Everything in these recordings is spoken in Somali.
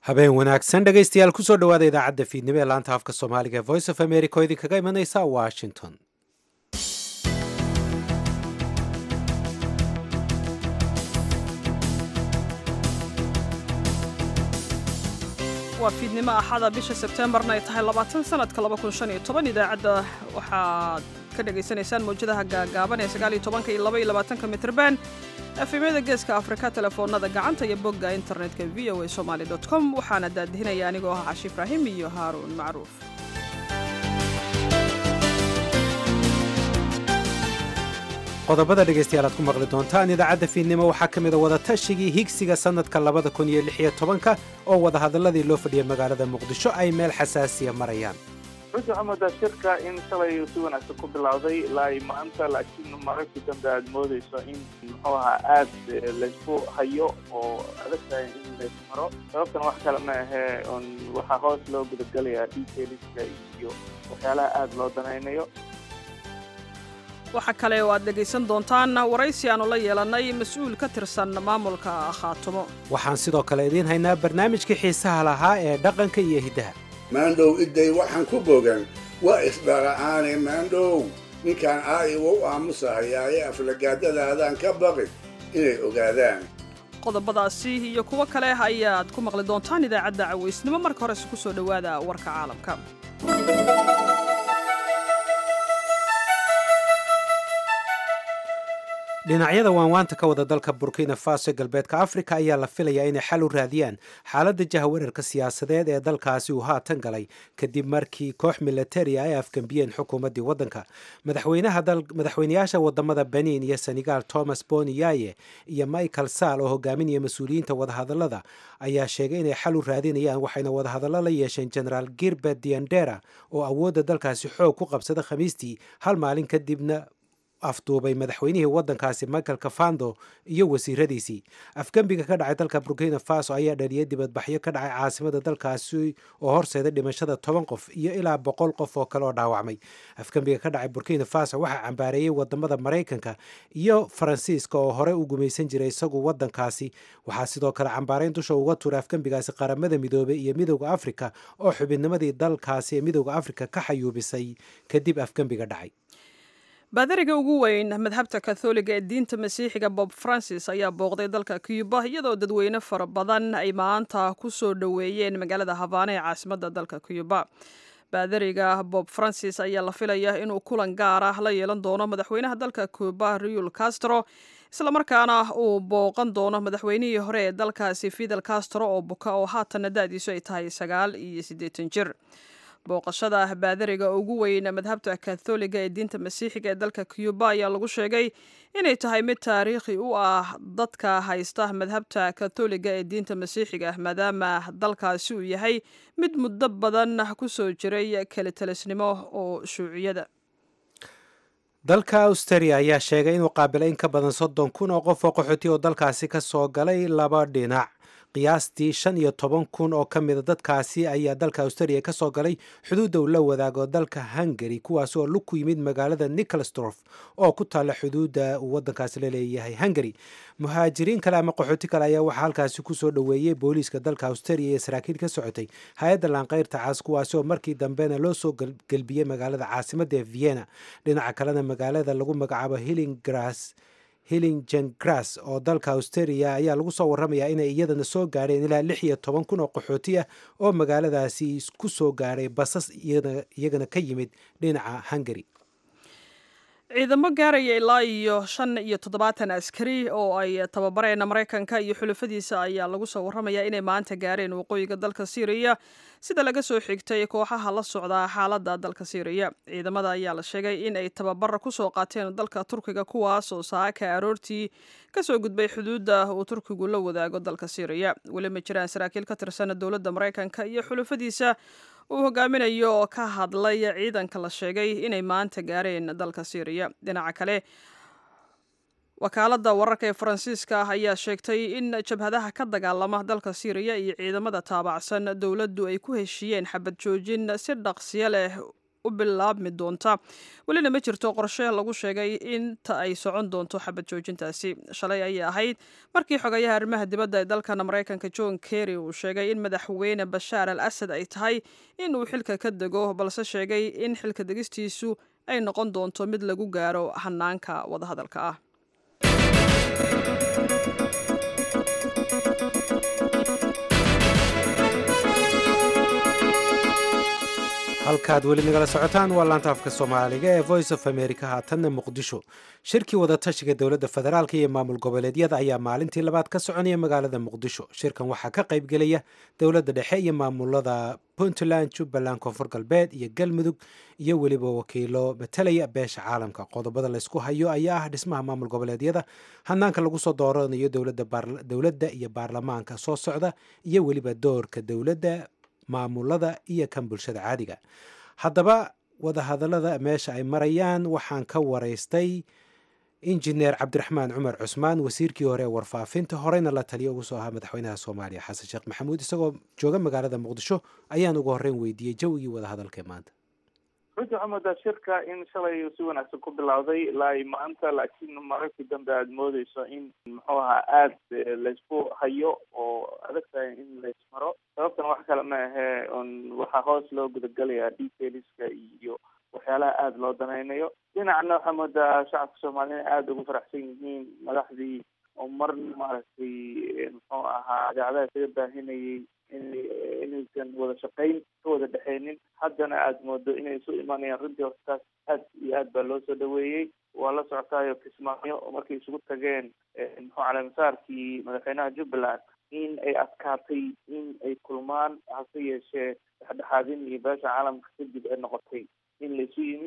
habeen wanaagsan dhegaystayaal kusoo dhowaada idaacadda fiidnimo ee laanta afka soomaaliga ee voice of america oo idinkaga imanaysa washington waa fiidnimo axada bisha sebteembarna ay tahay labaatan sanadka idaacadda waxaad ka dhagaysanaysaan mawjadaha gaagaaban ee sagaaliyo tobanka iyo laba iyo labaatanka mitrban efemyada geeska afrika telefoonada gacanta iyo bogga internetka v o a somaali com waxaana daadihinaya anigoo ah cashi ibraahim iyo haaruun macruuf qodobada dhegaystayaal aad ku maqli doontaan idaacadda fiidnimo waxaa ka mida wadatashigii higsiga sannadka labada kun iyo lix iyo tobanka oo wadahadalladii loo fadhiyay magaalada muqdisho ay meel xasaasiya marayaan runtii waxaa moodaa shirka in shalay si wanaagsan ku bilowday ilaa i maanta laakiin mararkii dambe aada moodeyso in muxuu ahaa aad laysku hayo oo adag tahay in lays maro sababtan wax kale ma ahee on waxaa hoos loo gudagalayaa detailska iyo waxyaalaha aada loo danaynayo waxaa kale oo aad dhegaysan doontaan waraysi aanu la yeelannay mas-uul ka tirsan maamulka khaatumo waxaan sidoo kale idiin haynaa barnaamijkii xiisaha lahaa ee dhaqanka iyo hiddaha maandhow idday waxaan ku bogan waa isdhara'aane maandhow ninkaan aa'iwa u aamusahayaaye aflagaadadaadaan ka baqin inay ogaadaan qodobadaasi iyo kuwo kale ayaad ku maqli doontaan idaacadda cawaysnimo marka horese ku soo dhowaada warka caalamka dhinacyada waanwaanta ka wada dalka burkina faso ee galbeedka afrika ayaa la filayaa inay xal u raadiyaan xaaladda jahawareerka siyaasadeed ee dalkaasi uu haatan galay kadib markii koox militari ay afgambiyeen xukuumaddii waddanka madaxweynayaasha wadamada benin iyo senegal thomas boni yaye iyo michael saal oo hogaaminaya mas-uuliyiinta wadahadalada ayaa sheegay inay xal u raadinayaan waxayna wadahadallo la yeesheen genaraal girbert diandera oo awoodda dalkaasi xoog ku qabsada khamiistii hal maalin kadibna afduubay madaxweynihii waddankaasi michael kafando iyo wasiiradiisii afgembiga ka dhacay dalka burkina faso ayaa dhaliyay dibadbaxyo ka dhacay caasimada dalkaasi oo horseeda dhimashada toban qof iyo ilaa boqol qof oo kale oo dhaawacmay afgembiga ka dhacay burkina faso waxaa cambaareeyey wadamada maraykanka iyo faransiiska oo horey u gumaysan jiray isagu waddankaasi waxaa sidoo kale cambaarayn dusha uga tuuray afgembigaasi qaramada midoobey iyo midowda afrika oo xubinnimadii dalkaasi ee midowda afrika ka xayuubisay kadib afgembiga dhacay baadariga ugu weyn madhabta katholiga ee diinta masiixiga bob francis ayaa booqday dalka cuba iyadoo dadweyne fara badan ay maanta ku soo dhoweeyeen magaalada habaana ee caasimadda dalka cuba baadariga bob francis ayaa la filaya inuu kulan gaar ah la yeelan doono madaxweynaha dalka cuba riul castro islamarkaana uu booqan doono madaxweynihii hore ee dalkaasi fidel castro oo buka oo haatanna da-diisu ay tahay sagaal iyo siddeetan jir booqashada baadariga ugu weyn madhabta katholiga ee diinta masiixiga ee dalka cuba ayaa lagu sheegay inay tahay mid taariikhi u ah dadka haysta madhabta katholiga ee diinta masiixiga maadaama dalkaasi uu yahay mid muddo badan ku soo jiray kelitalisnimo oo shuuciyada dalka australia ayaa sheegay inuu qaabilay in ka badan soddon kun oo qof oo qaxooti oo dalkaasi ka soo galay laba dhinac qiyaastii shan iyo toban kun oo ka mida dadkaasi ayaa dalka australia ka soo galay xuduudda uu la wadaago dalka hungary kuwaas oo lug ku yimid magaalada nicolsdorf oo ku taalla xuduudda uu waddankaasi la leeyahay hungary muhaajiriin kale ama qaxooti kale ayaa waxaa halkaasi kusoo dhoweeyey booliiska dalka australia iyo saraakiil ka socotay hay-adda laanqeyrta caas kuwaasi oo markii dambena loo soo gelbiyey magaalada caasimadda ee vienna dhinaca kalena magaalada lagu magacaabo hillingras hillingengras oo dalka australia ayaa lagu soo warramayaa inay iyadana soo gaadheen ilaa lix iyo toban kun oo qaxooti ah oo magaaladaasi ku soo gaadhay basas iyagana ka yimid dhinaca hungary ciidamo gaaraya ilaa iyo shan iyo toddobaatan askari oo ay tababareen maraykanka iyo xulafadiisa ayaa lagu soo warramayaa inay maanta gaareen waqooyiga dalka syriya sida laga soo xigtay kooxaha la socdaa xaaladda dalka syriya ciidamada ayaa la sheegay in ay tababar kusoo qaateen dalka turkiga kuwaas oo saaka aroortii kasoo gudbay xuduudda uu turkigu la wadaago dalka syriya weli ma jiraan saraakiil ka tirsan dowladda maraykanka iyo xulafadiisa uu hogaaminayo oo ka hadlay ciidanka la sheegay inay maanta gaareen dalka syriya dhinaca kale wakaaladda wararka ee faransiiska ah ayaa sheegtay in jabhadaha ka dagaalama dalka syriya iyo ciidamada taabacsan dowladdu ay ku heshiiyeen xabad joojin si dhaqsiyo leh u bilaabmi doonta welina ma jirto qorshe lagu sheegay inta ay socon doonto xabad joojintaasi shalay ayay ahayd markii xogayaha arrimaha dibadda ee dalkan maraykanka john kerry uu sheegay in madaxweyne bashaar al asad ay tahay in uu xilka ka dego balse sheegay in xilka degistiisu ay noqon doonto mid lagu gaaro hanaanka wadahadalka ah halkaad weli nagala socotaan waa laanta afka soomaaliga ee voice of america haatanna muqdisho shirkii wadatashiga dowladda federaalk iyo maamul goboleedyada ayaa maalintii labaad ka soconaya magaalada muqdisho shirkan waxaa ka qaybgelaya dowladda dhexe iyo maamulada puntland jubbaland koonfur galbeed iyo galmudug iyo weliba wakiilo matalaya beesha caalamka qodobada laysku hayo ayaa ah dhismaha maamul goboleedyada hanaanka lagu soo dooranayo dowladda iyo baarlamaanka soo socda iyo weliba doorka dowladda maamulada iyo kan bulshada caadiga haddaba wadahadallada meesha ay marayaan waxaan ka waraystay injineer cabdiraxmaan cumar cusmaan wasiirkii hore ee warfaafinta horeyna la taliya ugu soo ahaa madaxweynaha soomaaliya xasan sheekh maxamuud isagoo jooga magaalada muqdisho ayaan ugu horreyn weydiiyey jawigii wadahadalka ee maanta runtii waxaa moodaa shirka in shalay si wanaagsan ku bilowday ilaa maanta laakiin mararkii dambe aada moodeyso in muxuu ahaa aada laysku hayo oo adag tahay in laysmaro sababtan wax kale ma ahee un waxaa hoos loo gudagalayaa detailska iyo waxyaalaha aada loo danaynayo dhinacna waxaa moodaa shacabka soomaaliya inay aada ugu faraxsan yihiin madaxdii oo mar maaragtay muxuu ahaa idaacadaha isaga baahinayay inaysan wada shaqayn ka wada dhexeynin haddana aada moodo inay isu imanayaan runtii hortaas aad iyo aad baa loo soo dhaweeyey waa la socotaayo kismaayo markay isugu tageen muxuu caleemasaarkii madaxweynaha jubbaland in ay adkaatay in ay kulmaan hase yeeshee dhexdhexaadin iyo beesha caalamka kadib ay noqotay in laisu yimid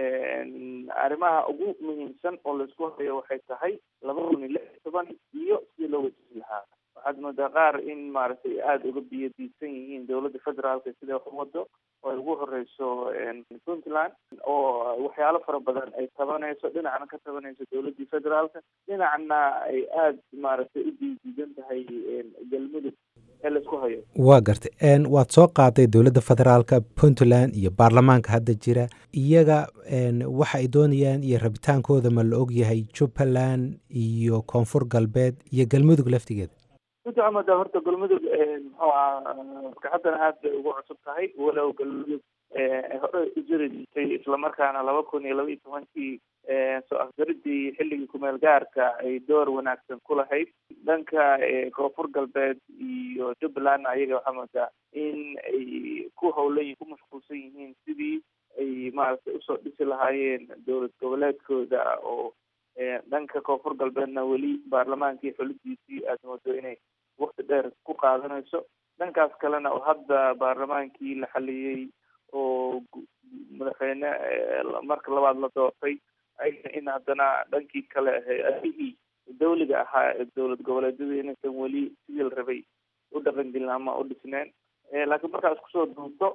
arrimaha ugu muhiimsan oo laisku hayo waxay tahay laba kun iyo lix iyo toban iyo sidii loo wajihi lahaa waxaad moodaa qaar in maaragtay aada uga biyo diidsan yihiin dowladda federaalka sida wax u wado oo ay ugu horeyso puntland oo waxyaalo fara badan ay tabanayso dhinacna ka tabanayso dowladdii federaalka dhinacna ay aada maaragtay u diidiidan tahay galmudug ee laisku hayo waa gartay waad soo qaaday dowladda federaalka puntland iyo baarlamaanka hadda jira iyaga waxa ay doonayaan iyo rabitaankooda ma la og yahay jubbaland iyo koonfur galbeed iyo galmudug laftigeeda runtii waxaa moodaa horta galmudug muxuu aha maskaxaddana aad bay ugu cusub tahay walow galmudug hore u jiri jirtay islamarkaana laba kun iyo laba iyo tobankii soo afgaridii xilligii kumeel gaarka ay door wanaagsan ku lahayd dhanka koonfur galbeed iyo jubbalandna ayaga waxaa moodaa in ay ku howlan ku mashquulsan yihiin sidii ay maaragtay usoo dhisi lahaayeen dowlad goboleedkooda oo dhanka koonfur galbeedna weli baarlamaankii xulidiisii aada moodo inay wakti dheer ku qaadanayso dhankaas kalena oo hadda baarlamaankii la xaliyey oo madaxweyne marka labaad la doortay ayna in haddana dhankii kale ahii dawliga ahaa ee dowlad goboleedyadu inaysan weli sidii la rabay u dhaqangelin ama u dhisneen laakiin markaas kusoo duubto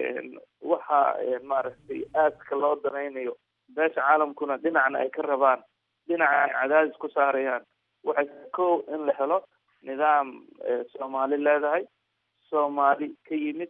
waxa maaragtay aadka loo danaynayo beesha caalamkuna dhinacna ay ka rabaan dhinaca ay cadaadis ku saarayaan waxay ko in la helo nidaam soomaali leedahay soomaali ka yimid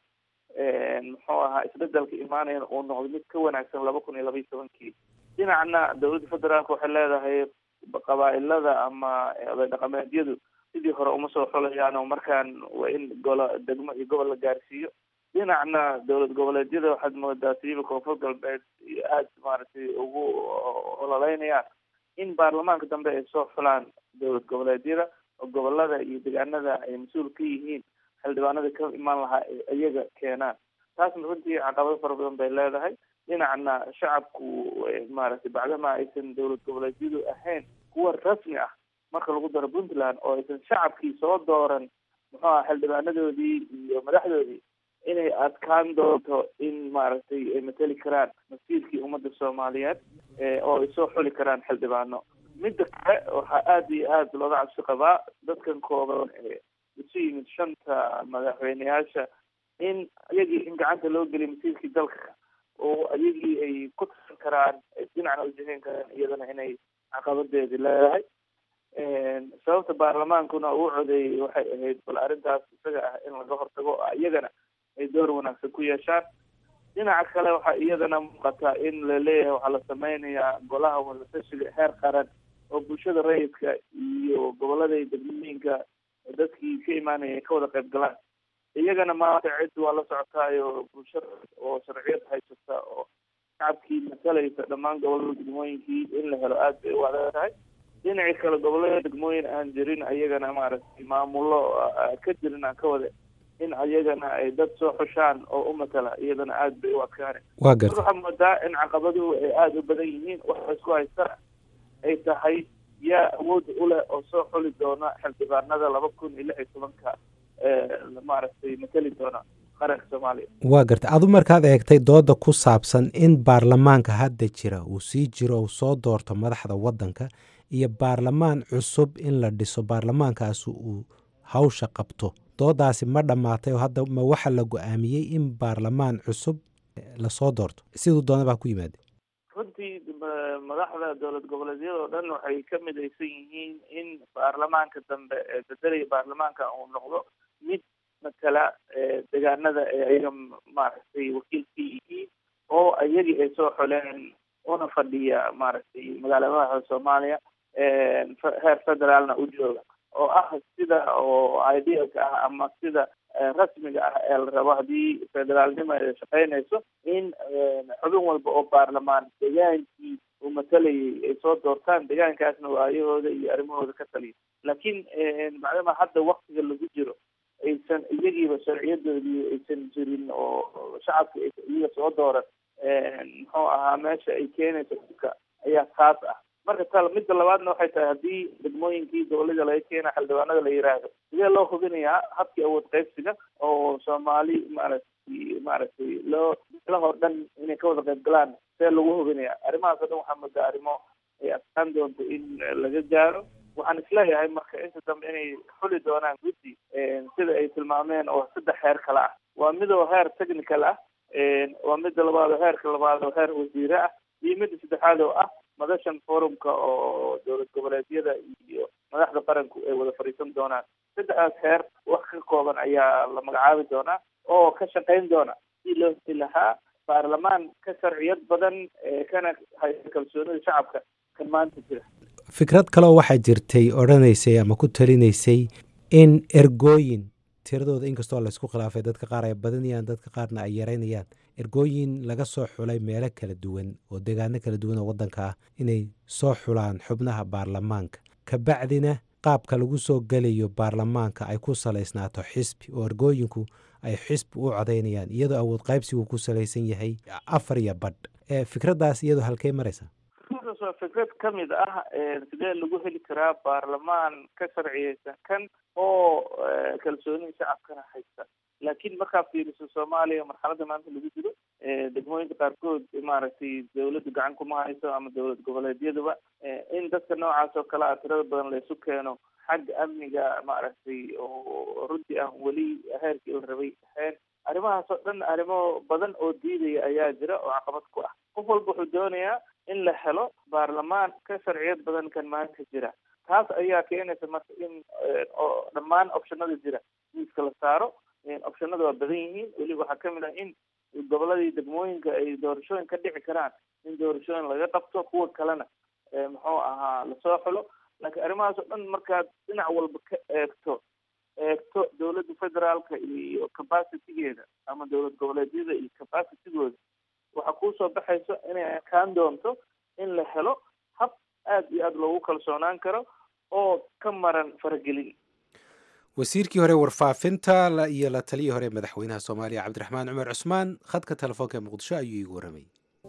muxuu ahaa isbedelka imaanayana uu noqdo mid ka wanaagsan laba kun iyo laba iyo tobankii dhinacna dowladda federaalka waxay leedahay qabaa-ilada ama oday dhaqameedyadu sidii hore uma soo xulayaan oo markaan waa in golo degmo iyo gobol la gaarsiiyo dhinacna dowlad goboleedyada waxaad moodaa siiba koonfur galbeed aada maaragtay ugu ololeynayaan in baarlamaanka dambe ay soo xulaan dowlad goboleedyada oo gobolada iyo deegaanada ay mas-uul ka yihiin xildhibaanada ka imaan lahaa iyaga keenaan taasna runtii caqabado fara badan bay leedahay dhinacna shacabku maaragtay bacdama aysan dowlad goboleedyadu ahayn kuwa rasmi ah marka lagu daro puntland oo aysan shacabkii soo dooran muxuu aha xildhibaanadoodii iyo madaxdoodii inay adkaan doonto in maaragtay ay mateli karaan masiirkii ummadda soomaaliyeed oo ay soo xuli karaan xildhibaano midda kale waxaa aada iyo aada looga cabsi qabaa dadkan kooban isu yimid shanta madaxweyneyaasha in iyagii in gacanta loo geliy masiirkii dalka oo iyagii ay ku tasan karaan dhinacna ujihayn karaan iyadana inay caqabadeedi leedahay sababta baarlamaankuna uu codeeyey waxay ahayd bal arrintaas isaga ah in laga hortago iyagana ay door wanaagsan ku yeeshaan dhinaca kale waxaa iyadana muuqataa in la leeyahay waxaa la sameynayaa golaha wadatashiga heer qaran oo bulshada rayidka iyo gobolada iyo degmooyinka dadkii ka imaanaya ay ka wada qayb galaan iyagana maanta cid waa la socotaayo bulshada oo sharciyad haysata oo shacabkii matalaysa dhammaan gobolada degmooyinkii in la helo aada bay u adag tahay dhinacii kale gobolada degmooyin aan jirin ayagana maaragtay maamulo ka jirin aan ka wada in ayagana ay dad soo xushaan oo u matala iyadana aada bay u adkaane waa garta waxaa moodaa in caqabaduhu ay aada u badan yihiin waxa isku haystana ay tahay yaa awoodda u leh oo soo xuli doona xildhibaanada laba kun iyo lix iyo tobanka maaragtay matali doona qaranka soomaaliya waa garta adu markaad eegtay dooda ku saabsan in baarlamaanka hadda jira uu sii jiro uu soo doorto madaxda waddanka iyo baarlamaan cusub in la dhiso baarlamaankaasi uu hawsha qabto doodaasi ma dhammaatay oo hadda ma waxa la go-aamiyey in baarlamaan cusub lasoo doorto siduu doona baa ku yimaada runtii madaxda dowlad goboleedyada oo dhan waxay ka midaysan yihiin in baarlamaanka dambe ee bedelaya baarlamaanka uu noqdo mid matala deegaanada ee ayaga maaragtay wakiilkii yihiin oo iyagii ay soo xoleen una fadhiya maaragtay magaaladaha soomaaliya heer federaalna u jooga oo ah sida oo idealka ah ama sida rasmiga ah ee la rabo haddii federaalnimo ay shaqeynayso in xubin walba oo baarlamaan degaankii uu matalayay ay soo doortaan degaankaasna waayahooda iyo arrimahooda ka taliya laakiin macdama hadda waktiga lagu jiro aysan iyagiiba sharciyadoodii aysan jirin oo shacabka iyaga soo dooran muxuu ahaa meesha ay keenayso dhulka ayaa taas ah marka tal midda labaadna waxay tahay haddii degmooyinkii dowlada laga keena xildhibaanada la yiraahdo sidee loo hubinayaa habkii awood qaybsiga oo soomaali maaragtay maaragtay loo lahoo dhan inay ka wada qayb galaan see lagu hubinayaa arrimahaas o dhan waxaa moodaa arrimo ay adkaan doonto in laga gaaro waxaan isleeyahay marka inta dambe inay xuli doonaan guddi sida ay tilmaameen oo saddex heer kale ah waa midoo heer technical ah waa midda labaad oo heerka labaad oo heer wasiire ah iyo midda saddexaad oo ah madashan forumka oo dowlad goboleedyada iyo madaxda qaranku ay wada fadhiisan doonaan saddexdaas heer wax ka kooban ayaa la magacaabi doonaa oo ka shaqayn doona si loo heli lahaa baarlamaan ka sharciyad badan kana haysta kalsoonida shacabka kan maanta jira fikrad kaleo waxaa jirtay odhanaysay ama ku talinaysay in ergooyin tiradooda inkastoo laysku khilaafay dadka qaar ay badanayaan dadka qaarna ay yaraynayaan ergooyin laga soo xulay meelo kala duwan oo deegaano kala duwan oo waddanka ah inay soo xulaan xubnaha baarlamaanka kabacdina qaabka lagu soo gelayo baarlamaanka ay ku salaysnaato xisbi oo ergooyinku ay xisbi u codaynayaan iyadoo awood qaybsigu ku salaysan yahay afar iyo badh fikraddaas iyadoo halkey maraysa fikradaas waa fikrad ka mid ah sidee lagu heli karaa baarlamaan ka sharciyeysan kan oo kalsoonida shacabkana haysta laakiin markaa fiiriso soomaaliya marxaladda maanta lagu jiro degmooyinka qaarkood maaragtay dawladdu gacan kuma hayso ama dowlad goboleedyaduba in dadka noocaas oo kale a tirada badan laysu keeno xagga amniga maaragtay oo runtii aan weli heerkii la rabay ahayn arrimahaas oo dhan arrimo badan oo diidaya ayaa jira oo caqabad ku ah qof walba wuxuu doonayaa in la helo baarlamaan ka sharciyad badan kan maanta jira taas ayaa keenaysa marka in oo dhammaan optionada jira miiska la saaro optionada waa badan yihiin weliba waxaa kamid ah in goboladii degmooyinka ay doorashooyin ka dhici karaan in doorashooyin laga qabto kuwa kalena muxuu ahaa lasoo xulo laakiin arrimahaas oo dhan markaad dhinac walba ka eegto eegto dowladda federaalka iyo capacitygeeda ama dowlad goboleedyada iyo capacitigooda waxaa kuusoo baxayso inay adkaan doonto in la helo hab aada iyo aada loogu kalsoonaan karo oo ka maran faragelin wasiirkii hore warfaafinta iyo la taliyii hore madaxweynaha soomaaliya cabdiraxmaan cumar cusmaan khadka telefoonka ee muqdisho ayuu iigu warramay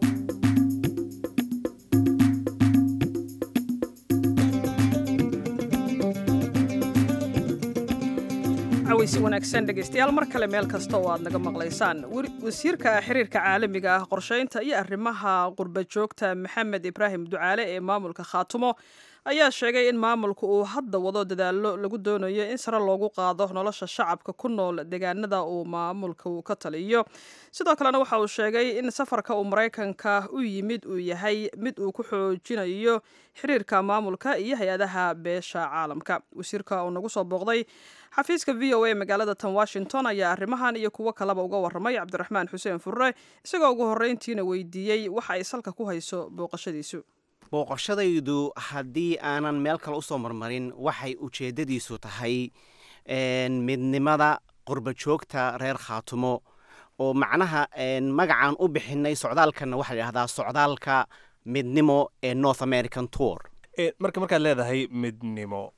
cawaysi wanaagsan dhegaystayaal mar kale meel kasta oo aad naga maqlaysaan wasiirka xiriirka caalamiga ah qorsheynta iyo arrimaha qurba joogta maxamed ibraahim ducaale ee maamulka khaatumo ayaa sheegay in maamulka uu hadda wado dadaallo lagu doonayo in sare loogu qaado nolosha shacabka ku nool deegaanada uu maamulka uu ka taliyo sidoo kalena waxa uu sheegay in safarka uu maraykanka u yimid uu yahay mid uu ku xoojinayo xiriirka maamulka iyo hay-adaha beesha caalamka wasiirka uu nagu soo booqday xafiiska v o a magaalada tan washington ayaa arrimahan iyo kuwo kaleba uga warramay cabdiraxmaan xuseen furre isagoo ugu horreyntiina weydiiyey waxa ay salka ku hayso booqashadiisu booqashadaydu haddii aanan meel kale usoo marmarin waxay ujeeddadiisu tahay midnimada qurbajoogta reer khaatumo oo macnaha magacaan u bixinay socdaalkanna waxaa layidhahdaa socdaalka midnimo ee north american tour marka markaad leedahay midnimo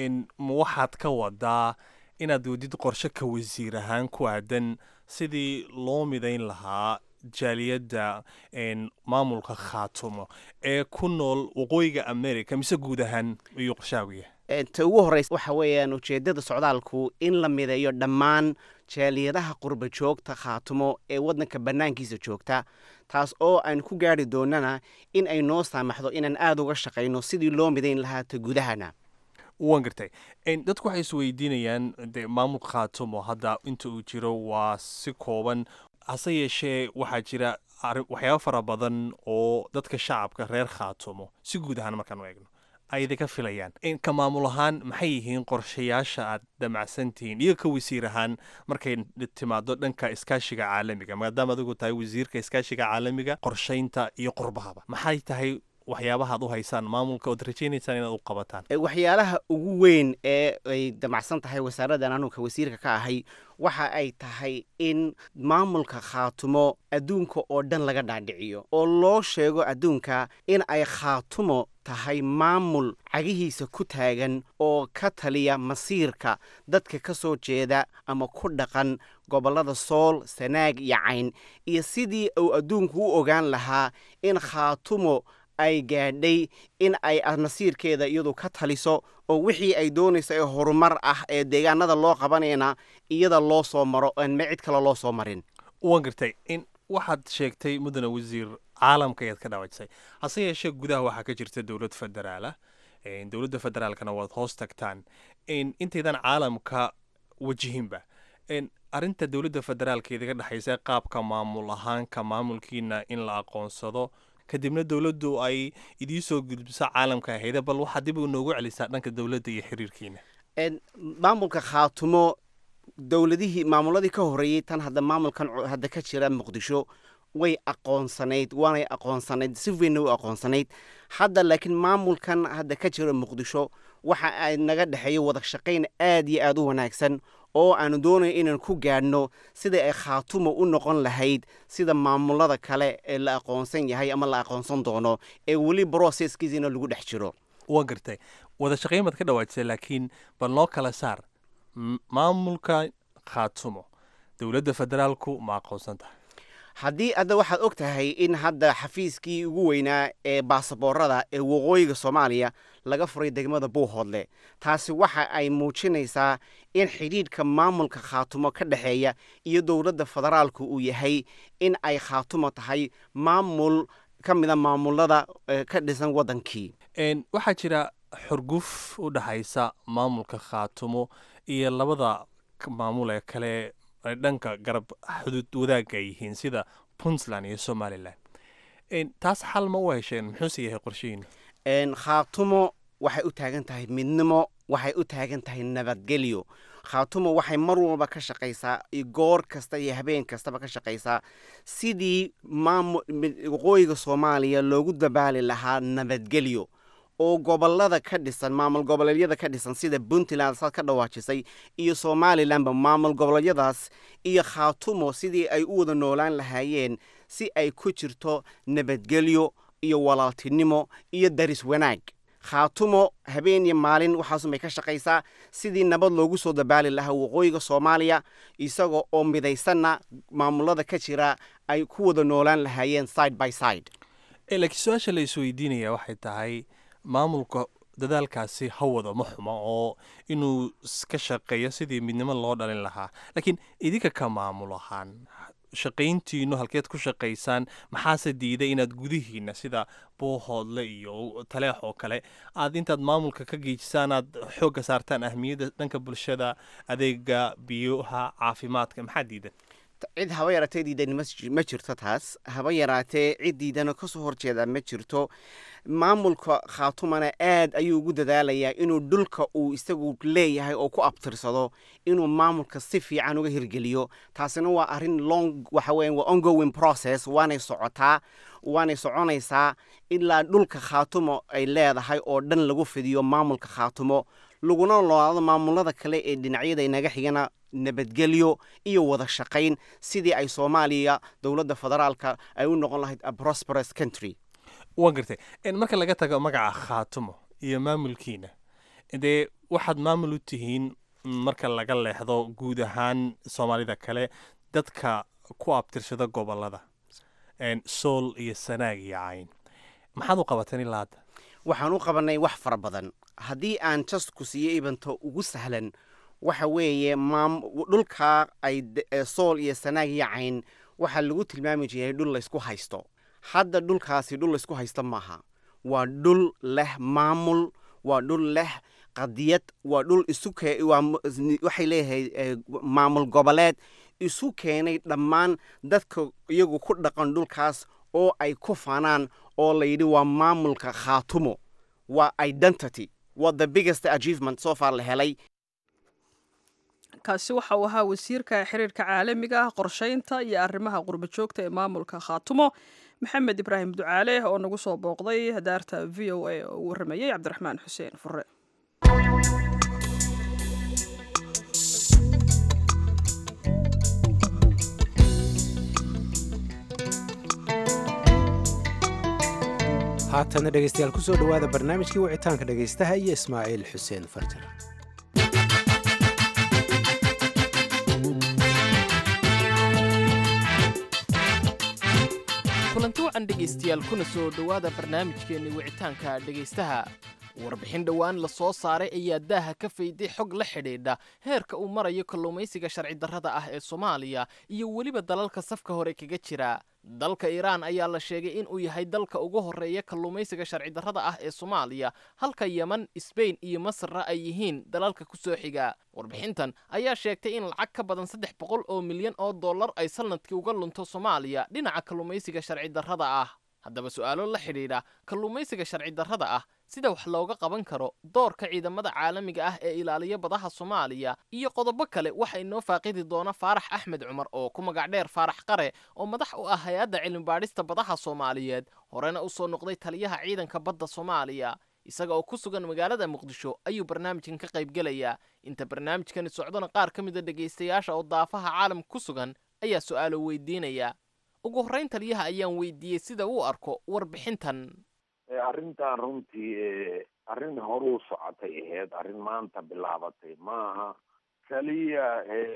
ma waxaad ka wadaa inaad wadid qorshe ka wasiir ahaan ku aadan sidii loo midayn lahaa jaaliyadda maamulka khaatumo ee ku nool waqooyiga america mise guud ahaan ayuu qorshaaguya ta ugu horreysa waxa weeyaan ujeeddada socdaalku in la mideeyo dhammaan jaaliyadaha qurba joogta khaatumo ee waddanka bannaankiisa joogta taas oo aan ku gaari doonana in ay noo saamaxdo inaan aada uga shaqayno sidii loo midayn lahaa ta gudahana waan gartay dadku waxay is weydiinayaan de maamulka khaatumo hadda inta uu jiro waa si kooban hase yeeshee waxaa jira waxyaaba fara badan oo dadka shacabka reer khaatumo si guud ahaan markaan u eegno ay idinka filayaan ka maamul ahaan maxay yihiin qorshayaasha aad damacsan tihiin iyo ka wasiir ahaan markay timaado dhanka iskaashiga caalamiga maadaama adigu tahay wasiirka iskaashiga caalamiga qorshaynta iyo qurbahaba maxay tahay waxyaabaha ad u haysaan maamulka ood rajaynaysaan inaad u qabataan waxyaalaha ugu weyn ee ay damacsan tahay wasaaraddan anuka wasiirka ka ahay waxa ay tahay in maamulka khaatumo adduunka oo dhan laga dhaadhiciyo oo loo sheego adduunka in ay khaatumo tahay maamul cagihiisa ku taagan oo ka taliya masiirka dadka ka soo jeeda ama ku dhaqan gobollada sool sanaag iyo cayn iyo sidii uu adduunku u ogaan lahaa in khaatumo ay gaadhay in ay masiirkeeda iyadu ka taliso oo wixii ay doonayso ee horumar ah ee deegaanada loo qabanayna iyada loo soo maro aan ma cid kale loo soo marin waan gartay in waxaad sheegtay mudane wasiir caalamka ayaad ka dhaawajisay hase yeeshee gudaha waxaa ka jirta dowlad federaalah dowladda federaalkana waad hoos tagtaan intaydan caalamka wajihinba arrinta dowladda federaalka idiga dhexaysa qaabka maamul ahaanka maamulkiina in la aqoonsado kadibna dowladdu ay idiin soo gudbiso caalamka ahayda bal waxaad dib noogu celisaa dhanka dowladda iyo xiriirkiina maamulka khaatumo dowladihii maamuladii ka horreeyey tan hadda maamulkan hadda ka jira muqdisho way aqoonsanayd waanay aqoonsanayd si weynna u aqoonsanayd hadda laakiin maamulkan hadda ka jira muqdisho waxa ay naga dhexeeyo wada shaqayn aad iyo aad u wanaagsan oo aanu doonayo inaan ku gaadhno sida ay khaatumo u noqon lahayd sida maamulada kale ee la aqoonsan yahay ama la aqoonsan doono ee weli broseskiisina lagu dhex jiro waa gartay wada shaqayn baad ka dhawaajisay laakiin bal noo kala saar maamulka khaatumo dowladda federaalku ma aqoonsan tahay haddii hadda waxaad og tahay in hadda xafiiskii ugu weynaa ee baasaboorada ee waqooyiga soomaaliya laga furay degmada buuhoodle taasi waxa ay muujinaysaa in xidhiidhka maamulka khaatumo ka dhexeeya iyo dowladda federaalku uu yahay in ay khaatumo tahay maamul ka mida maamulada ka dhisan waddankii waxaa jira xurguf u dhexaysa maamulka khaatumo iyo labada maamul ee kale dhanka garab xuduud wadaagga ay yihiin sida puntland iyo somalilan taas xal ma u hesheen muxuuse yahay qorshihiina khaatumo waxay u taagan tahay midnimo waxay u taagan tahay nabadgelyo khaatumo waxay mar walba ka shaqaysaa goor kasta iyo habeen kastaba ka shaqaysaa sidii waqooyiga soomaaliya loogu dabaali lahaa nabadgelyo oo gobolada ka dhisan maamul goboleedyada ka dhisan sida puntland saad ka dhawaajisay iyo somalilanba maamul goboleedyadaas iyo khaatumo sidii ay u wada noolaan lahaayeen si ay ku jirto nabadgelyo iyo walaaltinimo iyo daris wanaag khaatumo habeen iyo maalin waxaasunbay ka shaqaysaa sidii nabad loogu soo dabaali lahaa waqooyiga soomaaliya isaga oo midaysanna maamulada ka jira ay ku wada noolaan lahaayeen side by side laakiin su-aasha la isweydiinaya waxay tahay maamulka dadaalkaasi ha wado ma xumo oo inuu ka shaqeeyo sidii midnimo loo dhalin lahaa laakiin idinka ka maamul ahaan shaqayntiinu halkeed ku shaqaysaan maxaase diiday inaad gudihiina sida buuhoodle iyo taleex oo kale aad intaad maamulka ka geejisaan aad xoogga saartaan ahmiyadda dhanka bulshada adeega biyaha caafimaadka maxaa diidan cid haba yaraatee diidan ma jirto taas haba yaraatee cid diidana kasoo horjeeda ma jirto maamulka khaatumana aad ayuu ugu dadaalayaa inuu dhulka uu isagu leeyahay oo ku abtirsado inuu maamulka si fiican uga hirgeliyo taasina waa arrin long waxa weya waa ongoing process waanay socotaa waanay soconaysaa ilaa dhulka khaatumo ay leedahay oo dhan lagu fidiyo maamulka khaatumo laguna noolaado maamulada kale ee dhinacyada inaga xigana nabadgelyo iyo wada shaqayn sidii ay soomaaliya dowladda federaalka ay u noqon lahayd a prosperous country waan gartay marka laga tago magaca khaatumo iyo maamulkiina dee waxaad maamul u tihiin marka laga leexdo guud ahaan soomaalida kale dadka ku abtirsada gobolada sool iyo sanaag iyo cayn maxaad u qabateen ilaa hadda waxaan u qabanay wax fara badan haddii aan jasku siiyo ibanto ugu sahlan waxa weeye dhulkaa ay sool iyo sanaag iyo cayn waxaa lagu tilmaami jiray dhul laysku haysto hadda dhulkaasi dhul laysku haysto maaha waa dhul leh maamul waa dhul leh qadiyad waa dhul waxay leeyahay maamul goboleed isu keenay dhammaan dadka iyagu ku dhaqan dhulkaas oo ay ku fanaan oo layidhi waa maamulka khaatumo waa identity waa the biggest achievement soo far la helay kaasi waxa uu ahaa wasiirka xiriirka caalamiga ah qorshaynta iyo arrimaha qurba joogta ee maamulka khaatumo maxamed ibraahim ducaale oo nagu soo booqday daarta v o a oo u warramayey cabdiraxmaan xuseen fure haatana dhegeystayaal kusoo dhowaada barnaamijkii wicitaanka dhegaystaha iyo ismaaciil xuseen farjar kulanti wacan dhegaystayaal kuna soo dhowaada barnaamijkeenni wicitaanka dhegaystaha warbixin dhowaan la soo saaray ayaa daaha ka fayday xog la xidhiidha heerka uu marayo kalluumaysiga sharci darrada ah ee soomaaliya iyo weliba dalalka safka hore kaga jira dalka iiraan ayaa la sheegay in uu yahay dalka ugu horreeya kalluumaysiga sharci darrada ah ee soomaaliya halka yeman sbain iyo masarna ay yihiin dalalka ku soo xiga warbixintan ayaa sheegtay in lacag ka badan saddex boqol oo milyan oo dollar ay sanadkii uga lunto soomaaliya dhinaca kalluumaysiga sharci darrada ah haddaba su'aalo la xidhiidha kalluumaysiga sharci darrada ah sida wax looga qaban karo doorka ciidamada caalamiga ah ee ilaaliya badaha soomaaliya iyo qodobo kale waxa inoo faaqidi doona faarax axmed cumar oo ku magac dheer faarax qare oo madax u ah hay-adda cilmibaadhista badaha soomaaliyeed horena u soo noqday taliyaha ciidanka badda soomaaliya isaga oo ku sugan magaalada muqdisho ayuu barnaamijkan ka qaybgelayaa inta barnaamijkani socdona qaar ka mida dhegaystayaasha oo daafaha caalamka ku sugan ayaa su'aalo weydiinaya ugu horrayn taliyaha ayaan weydiiyey sida uu arko warbixintan arrintan runtii arrin horuu socotay ahayd arrin maanta bilaabatay maaha keliya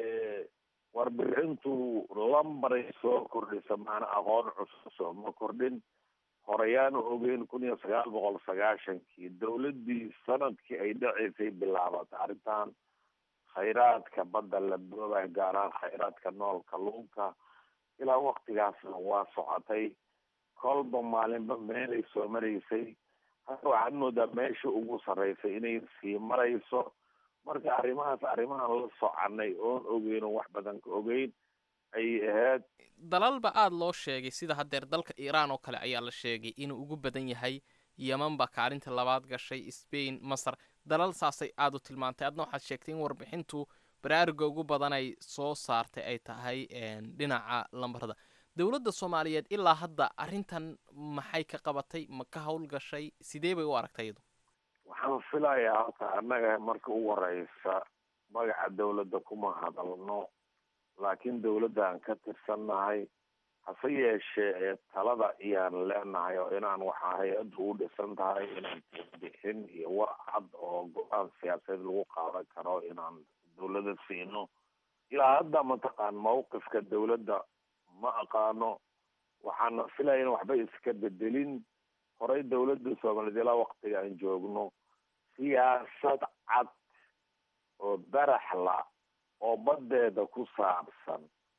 warbixintu lambaray soo kordhisa maana aqoon cusub sooma kordhin horeyaanu ogeyn kun iyo sagaal boqol sagaashankii dowladdii sanadkii ay dhaceysay bilaabatay arrintan khayraadka badda la boobay gaaraan khayraadka nool kalluunka ilaa waktigaasna waa socotay kolba maalinba meelay soo maraysay hadda waxaad moodaa meesha ugu sarreysay inay sii marayso marka arrimahaas arrimahan la soconay oon ogeyno wax badan ka ogeyn ayay ahayd dalalba aada loo sheegay sida haddeer dalka iiraan oo kale ayaa la sheegay inuu ugu badan yahay yeman baa kaalinta labaad gashay sbain masar dalal saasay aada u tilmaantay adna waxaad sheegtay in warbixintu baraaruga ugu badan ay soo saartay ay tahay dhinaca lambarada dowladda soomaaliyeed ilaa hadda arrintan maxay ka qabatay ma ka howlgashay sidee bay u aragtay iyadu waxaan filayaa halka annaga marka ugu horeysa magaca dowladda kuma hadalno laakiin dowladdan ka tirsannahay hase yeeshee talada iyaan leenahay oo inaan waxaa hay-addu u dhisan tahay inaan bixin iyo war cad oo go-aan siyaasadeed lagu qaadan karo inaan dowladda siino ilaa hadda mataqaan mawqifka dowladda ma aqaano waxaana filaya in waxba iska bedelin horey dowladda soomaaliyeed ilaa waktiga aan joogno siyaasad cad oo daraxla oo baddeeda ku saabsan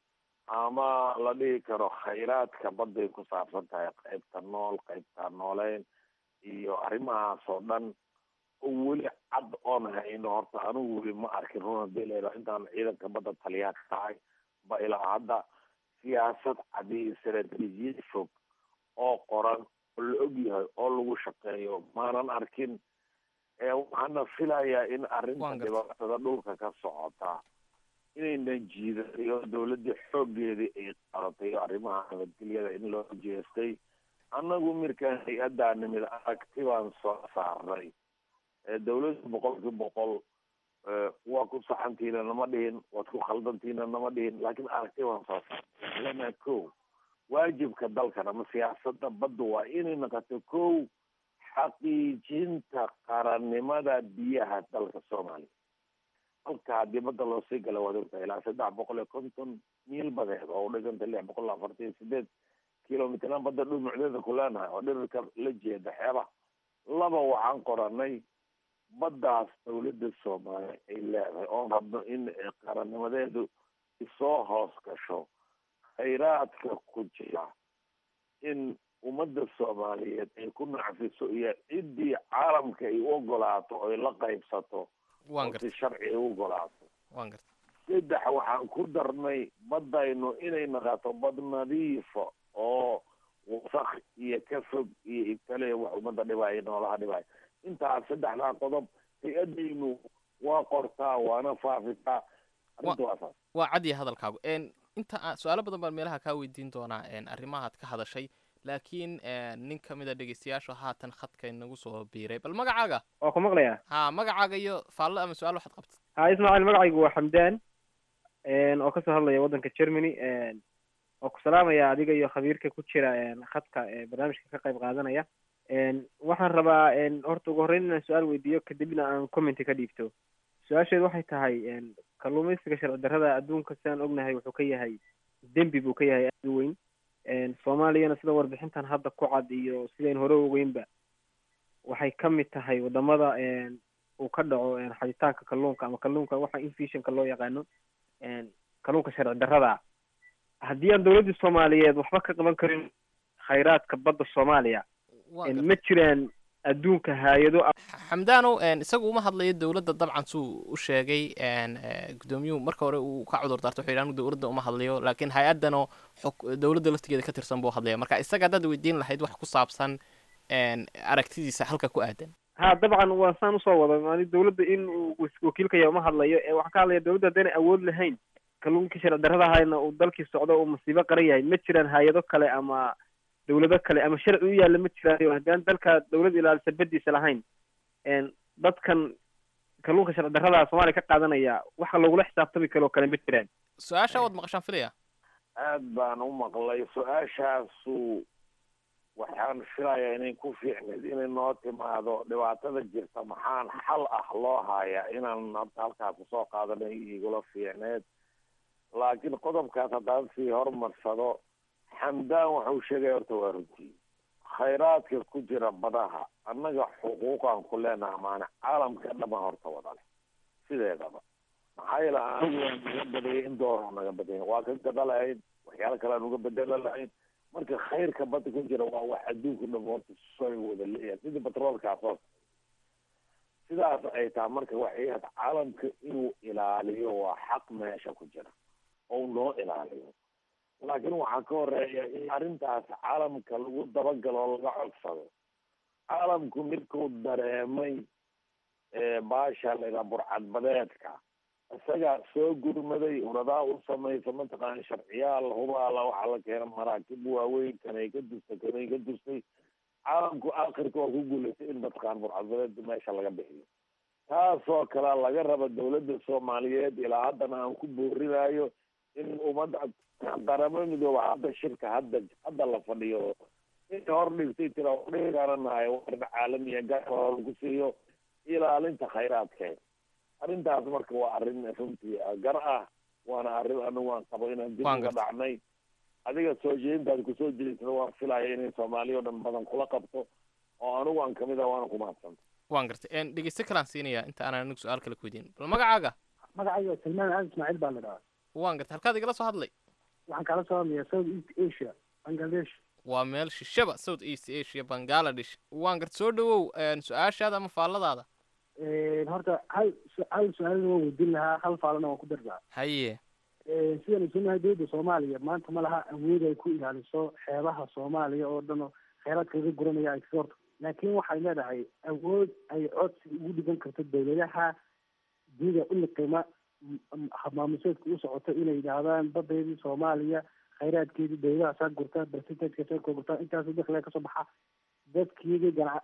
ama la dhihi karo khayraadka badday ku saabsan tahay qaybta nool qaybta nooleyn iyo arrimahaas oo dhan oo weli cad oon hayno horta anigu weli ma arkin runa delero intaan ciidanka badda taliyaa ka tahay ba ilaa hadda siyaasad cadi istaraatiijiyad fog oo qoran oo la og yahay oo lagu shaqeeyo maanan arkin waxaana filayaa in arrinta dhibaatada dhulka ka socota inaynan jiidayo dawladda xooggeedii ay qaratay arrimaha nabadgelyada in loo jeestay annagu mirkaan hay-addaa nimid aragti baan soo saarnay dawladda boqolkii boqol waa ku saxantiina nama dhihin waad ku khaldantiina nama dhihin laakiin aragti baan soo saarnay lana ko waajibka dalkan ama siyaasada badda waa inay noqoto ko xaqiijinta qarannimada biyaha dalka soomaaliya halka haddii badda loo sii gala waad ogtahay ilaa saddex boqol iyo konton miil badeed oo u dhiganta lix boqol afartan iyo sideed kilomitran badda dhumucdeeda ku leenahay oo dhirirka la jeeda xeebaha laba waxaan qoranay baddaas dawladda soomaaliya ay leedahay oon rabno in qarannimadeedu isoo hoos gasho khayraadka ku jira in ummadda soomaaliyeed ay ku nacfiso iyo ciddii caalamka ay u ogolaato oy la qaybsato oo si sharci ay u ogolaato saddex waxaan ku darnay baddaynu inay naqato bad nadiifa oo wasaq iyo ka fog iyo ibtale wax ummadda dhibaayo noolaha dhibaayo intaas saddexdaa qodob hay-adaynu waa qortaa waana faafisaa arrinta waa saas waa cadiya hadalkaagu inta su-aalo badan baan meelaha kaa weydiin doonaa arrimahaad ka hadashay laakiin nin ka mid a dhegeystayaashu haatan khadka inagu soo biiray bal magacaaga waa ku maqlayaa ha magacaaga iyo faallo ama su-aal waxaad qabtid ha ismaaciil magacaygu waa xamdaan oo kasoo hadlaya waddanka germany oo ku salaamaya adiga iyo khabiirka ku jira khadka barnaamijka ka qayb qaadanaya waxaan rabaa horta ugu horreyn inaan su-aal weydiiyo kadibna aan commenty ka dhiibto su-aasheedu waxay tahay kalluumaysiga sharci darrada adduunka sidaan ognahay wuxuu ka yahay dembi buu ka yahay aada u weyn soomaaliyana sida warbixintan hadda ku cad iyo sidayn hore ogeynba waxay ka mid tahay wadamada uu ka dhaco xaditaanka kalluunka ama kalluunka waxa infishinka loo yaqaano kalluunka sharci darrada haddii aan dawladdii soomaaliyeed waxba ka qaban karin khayraadka badda soomaaliya ma jiraan adduunka hay-ado xamdaanow isagu uma hadlayo dowladda dabcan suu u sheegay guddoomiyuhu marka hore uu ka cudur daarto wuxuu yidhi dowladda uma hadlayo laakiin hay-addanoo dowladda laftigeeda ka tirsan buu hadlaya marka isaga haddaad weydiin lahayd wax ku saabsan aragtidiisa halka ku aadan ha dabcan waa saan usoo wada mani dawladda in uu wakiilkaya uma hadlayo ee waxaan ka hadlaya dawladda haddaynay awood lahayn kalluunkii sharci darrada ahayna uu dalkii socdo uu masiibo qaran yahay ma jiraan hay-ado kale ama dawlado kale ama sharci u yaalla ma jiraayo haddaan dalka dawlad ilaalisa badiisa lahayn dadkan kalluunka sharci darrada soomaaliya ka qaadanaya waxa lagula xisaabtami kaloo kale ma jiraan su-aasha waad maqashaan filaya aad baan u maqlay su-aashaasu waxaan filayaa inay ku fiicneed inay noo timaado dhibaatada jirta maxaan xal ah loo hayaa inaan horta halkaas kusoo qaadanay igula fiicneed laakiin qodobkaas haddaan sii horumarsado xamdaan waxau sheegaya horta waa runtii khayraadka ku jira badaha annaga xuquuqaan ku leenaha maana caalamka dhama horta wada leh sideedaba maxaa yeele anigu waan naga badayay in dooroo naga badaya waa ka gada lahayn waxyaalo kale aan uga bedela lahayn marka khayrka badda ku jira waa wax adduunka dham horta soo wada leeyahay sidii batroolkaas oo sidaas ay tahay marka waxay ahayd caalamka inuu ilaaliyo waa xaq meesha ku jira oo noo ilaaliyo laakiin waxaa ka horeeya in arrintaas caalamka lagu dabagalo oo laga codsado caalamku midkuu dareemay baasha laydhaha burcadbadeedka isagaa soo gurmaday uradaa u samaysa mataqaana sharciyaal hubaala waxaa la keena maraakib waaweyn kanay ka dustay kanay ka dustay caalamku akhirka waa ku guulaystay in mataqaana burcadbadeed meesha laga bixiyo taasoo kale laga raba dawladda soomaaliyeed ilaa haddana aan ku boorinayo in ummadda qaramo midooba hadda shirka hadda hadda la fadhiyo in hor dhigtay tira dhigananahay warin caalamiya gaar lagu siiyo ilaalinta khayraadkeeda arrintaas marka waa arrin runtii gar ah waana arrin anigu aan qabo inaan dib uga dhacnay adiga soo jeedintaad kusoo jeedisada waan filaya inay soomaaliya o dhan badan kula qabto oo anigu aan kamid ah waana ku mahadsanta waan gartay dhegeyste kalaan siinaya inta aanan anigu su-aal kale ku weydiin bal magacaaga magacayga salmaan aad ismaaciil baa la dhahaa waan gartay halkaad igala soo hadlay waxaan kala soo hadlayaa south east asia bangladesh waa meel shishaba south east asia bangaladesh waan gart soo dhawow su-aashaada ama faalladaada horta hal hal su-aalna waan weydiin lahaa hal faalana waan ku dardaa haye sidaan islenahay dowladda soomaaliya maanta ma laha awood ay ku ilaaliso xeebaha soomaaliya oo dhan oo kheyraadka laga guranaya ay kasoo horto laakiin waxay leedahay awood ay codsi ugu dhigan karto dowladaha dida u liqima maamuseedka u socoto inay yidhaahdaan badeedii soomaaliya khayraadkeedii dowladaha saa gurta percentageka saa ka gurta intaas dakliga kasoo baxa dadkiigi gana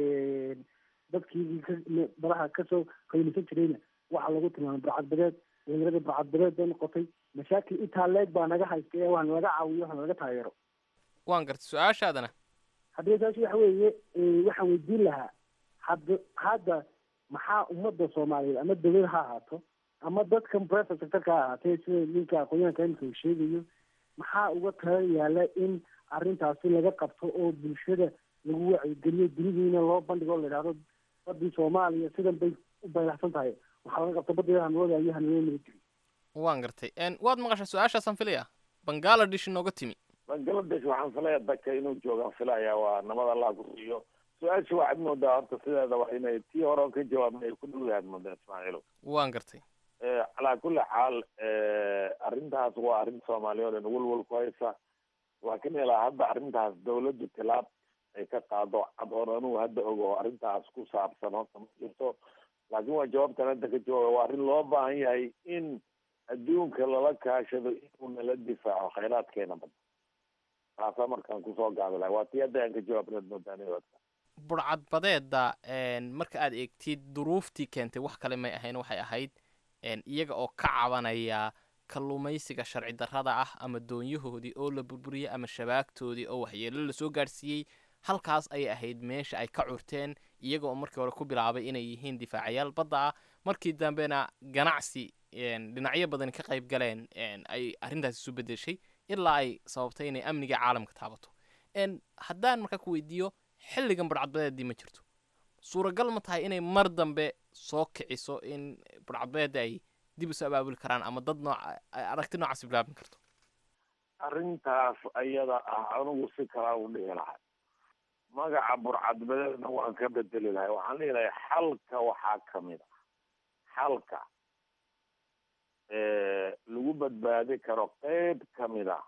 dadkiigii ka badaha kasoo qaylisan jirayna waxaa lagu tilmaamay burcadbadeed dhalinyarada burcadbadeed bay noqotay mashaakil intaa leeg baa naga haysta ee waxna laga caawiyo waxna laga taageero waan gartay su-aashaadana haddii saas waxa weeye waxaan weydiin lahaa hadda hadda maxaa ummadda soomaaliyeed ama dowlad ha ahaato ama dadkan private sectorka ha ahaatee sida ninka aqoonyahanka imika uu sheegayo maxaa uga tala yaala in arrintaasi laga qabto oo bulshada lagu wacyigeliyo dunidiina loo bandhigo o la idhahdo badii soomaaliya sidan bay u baylaxsan tahay waxaa laga qabto badeeda hanwada iyo hanwada military waan gartay waad maqashaa su-aashaasaan filaya bangaladesh inooga timi bangaladesh waxaan filaya dadka inuu joogaan filaya waa nabad allah ku siiyo su-aasha waxaad moodaa horta sideedaba inay tii hore ka jawaabna ay ku dhow yahaad moodaa ismaaciilo waan gartay calaa kulli xaal arrintaas waa arrin soomaaliya o dhan walwal ku haysa laakiin ilaa hadda arrintaas dawladdu tilaab ay ka qaado cad oon anugu hadda ogo oo arrintaas ku saabsan horta ma jirto laakiin waa jawaabtan hadda ka jawaaba waa arrin loo baahan yahay in adduunka lala kaashado inuu nala difaaco khayraadkeena badda taasaa markaan kusoo gaabi lahay waa tii hadda aan ka jawaabnaad moodaanaa burcadbadeeda marka aad eegtid duruuftii keentay wax kale may ahayn waxay ahayd iyaga oo ka cabanaya kalluumaysiga sharci darrada ah ama doonyahoodii oo la burburiyey ama shabaagtoodii oo waxyeelo lasoo gaadhsiiyey halkaas ayay ahayd meesha ay ka curteen iyaga oo markii hore ku bilaabay inay yihiin difaacayaal badda ah markii dambena ganacsi dhinacyo badani ka qayb galeen ay arrintaasi isu bedeshay ilaa ay sababtay inay amniga caalamka taabato haddaan markaa ku weydiiyo xilligan burcadbadeedii ma jirto suuragal ma tahay inay mar dambe soo kiciso in burcadbadeeda ay dib isu abaabuli karaan ama dad nooc aragti noocaasi bilaabin karto arrintaas ayada ah anigu si kalaa u dhihi lahay magaca burcadbadeedna waan ka bedeli lahay waxaan dhihi lahay xalka waxaa kamid a xalka lagu badbaadi karo qeyb kamid a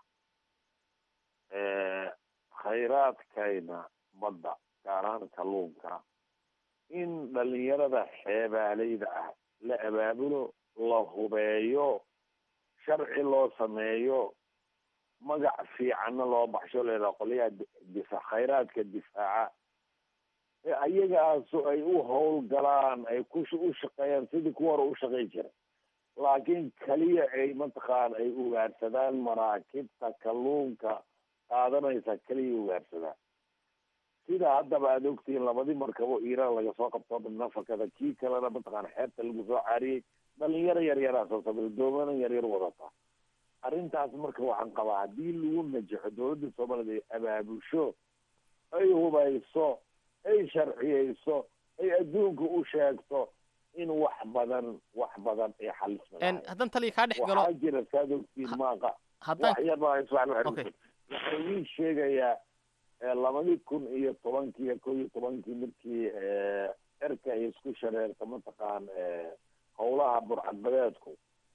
khayraadkayna badda gaar ahaan kalluunka in dhalinyarada xeebaaleyda ah la abaabulo la hubeeyo sharci loo sameeyo magac fiicanna loo baxsho leedaha qolyaha difa khayraadka difaaca ee ayagaasu ay u howlgalaan ay ku u shaqeeyaan sidii kuwa hore u shaqey jiray laakiin keliya ay mataqaan ay ugaarsadaan maraakibta kalluunka qaadanaysa keliya ugaarsadaan sida haddaba aad ogtihiin labadii markabo iiraan laga soo qabto nafakada kii kalena mataqaan xeebta lagu soo caariyey dhalinyaro yaryaraa soo sabray doomana yaryar wadata arrintaas marka waxaan qabaa haddii lagu najaxo dowladda soomaaliyad ay abaabusho ay hubayso ay sharciyeyso ay adduunka u sheegto in wax badan wax badan ay xalisma haddaan taliya kaa dhex galo waxaa jira saad ogtiin maaqa haddaan wax yar baa ismaciil waxaan waxaan idiin sheegayaa labadii kun iyo tobankii iyo kow iyo tobankii markii erka ay isku shareerta mataqaan howlaha burcadbadeedku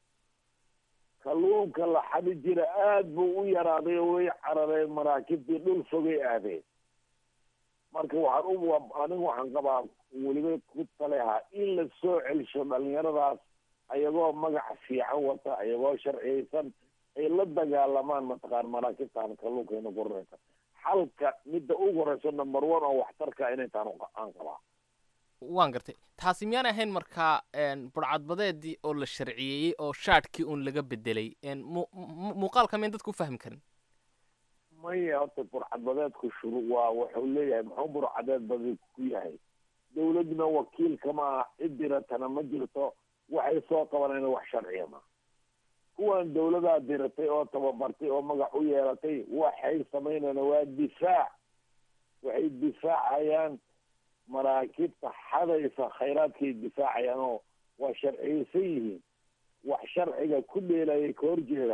kalluunka la xadi jira aada buu u yaraaday oo way carareen maraakibtii dhul fogay aadeen marka waxaan u anigu waxaan qabaa weliba ku taleha in la soo celsho dhalinyaradaas ayagoo magac fiican wata ayagoo sharciyeysan ay la dagaalamaan mataqaan maraakibtaan kalluunkayna guranaysa xalka midda ugu horeyso number one oo waxtarka inay taan aan qabaa waan gartay taasi miyaan ahayn markaa burcadbadeedii oo la sharciyeeyey oo shaadhkii uun laga bedelay muuqaalka miyan dadku u fahmi karin maya horta burcadbadeedku shuru waa wuxuu leeyahay muxuu burcadeed badi ku yahay dawladna wakiilka ma aha cid diratana ma jirto waxay soo qabanayna wax sharciya ma kuwan dawladaa diratay oo tababartay oo magac u yeelatay waxay samaynayna waa difaac waxay difaacayaan maraakibta xadaysa khayraadkay difaacayaan oo waa sharciyeysan yihiin wax sharciga ku dheelayay ka horjeedaan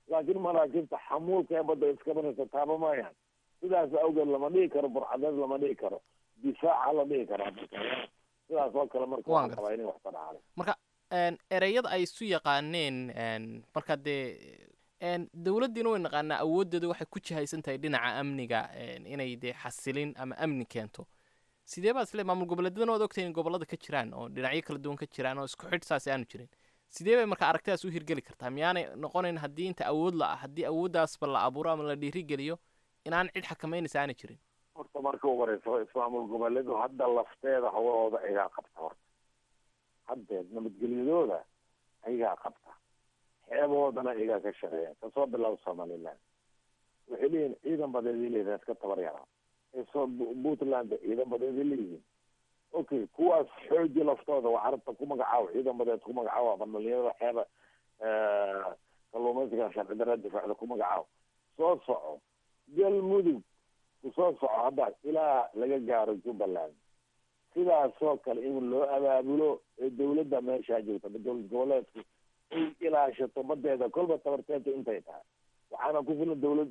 laakiin maraakiibta xamuulka ee badda iskabanaysa taaba maayaan sidaas awgeed lama dhihi karo burcadeed lama dhihi karo difaaca la dhihi karaa sidaas oo kale marka Waan waxaan qabaa inay wax tadhaale marka een, ereyada ay isu yaqaaneen een, marka dee een, dowladdiina way naqaanaa awooddeeda waxay ku jihaysan tahay dhinaca amniga een, inay dee xasilin ama amni keento sidee baad isle maamul goboleedyadana waad ogtahay in gobollada ka jiraan oo dhinacyo kala duwan ka jiraan oo isku xidh saasi aanu jirin sidee bay marka aragtidaas u hirgeli kartaa miyaanay noqonayn haddii inta awood la ah haddii awooddaasba la abuuro ama la dhiirigeliyo inaan cid xakamaynaysa aanay jirin horta marka ugu horeysa ismaamul goboleedu hadda lafteeda hawahooda ayagaa qabta horta haddeed nabadgelyadooda ayagaa qabta xeebahoodana ayagaa ka shaqeeya kasoo bilow somaliland waxay leeyihin ciidan badeeday leeyihin iska tabar yaraa kasoo Bu- puntland ciidan badeeday leeyihiin okay kuwaas xooji laftooda waa carabta ku magacaabo ciidan badeed ku magacaabo ama dhalinyarada xeeba kalluumaysiga sharci darra difaacda ku magacaabo soo soco galmudug kusoo soco hadda ilaa laga gaaro jubbaland sidaasoo kale in loo abaabulo ee dawladda meeshaa joogta dowlad goboleedku ay ilaashato badeeda kolba tabarteeta intay tahay waxaana ku filan dawlad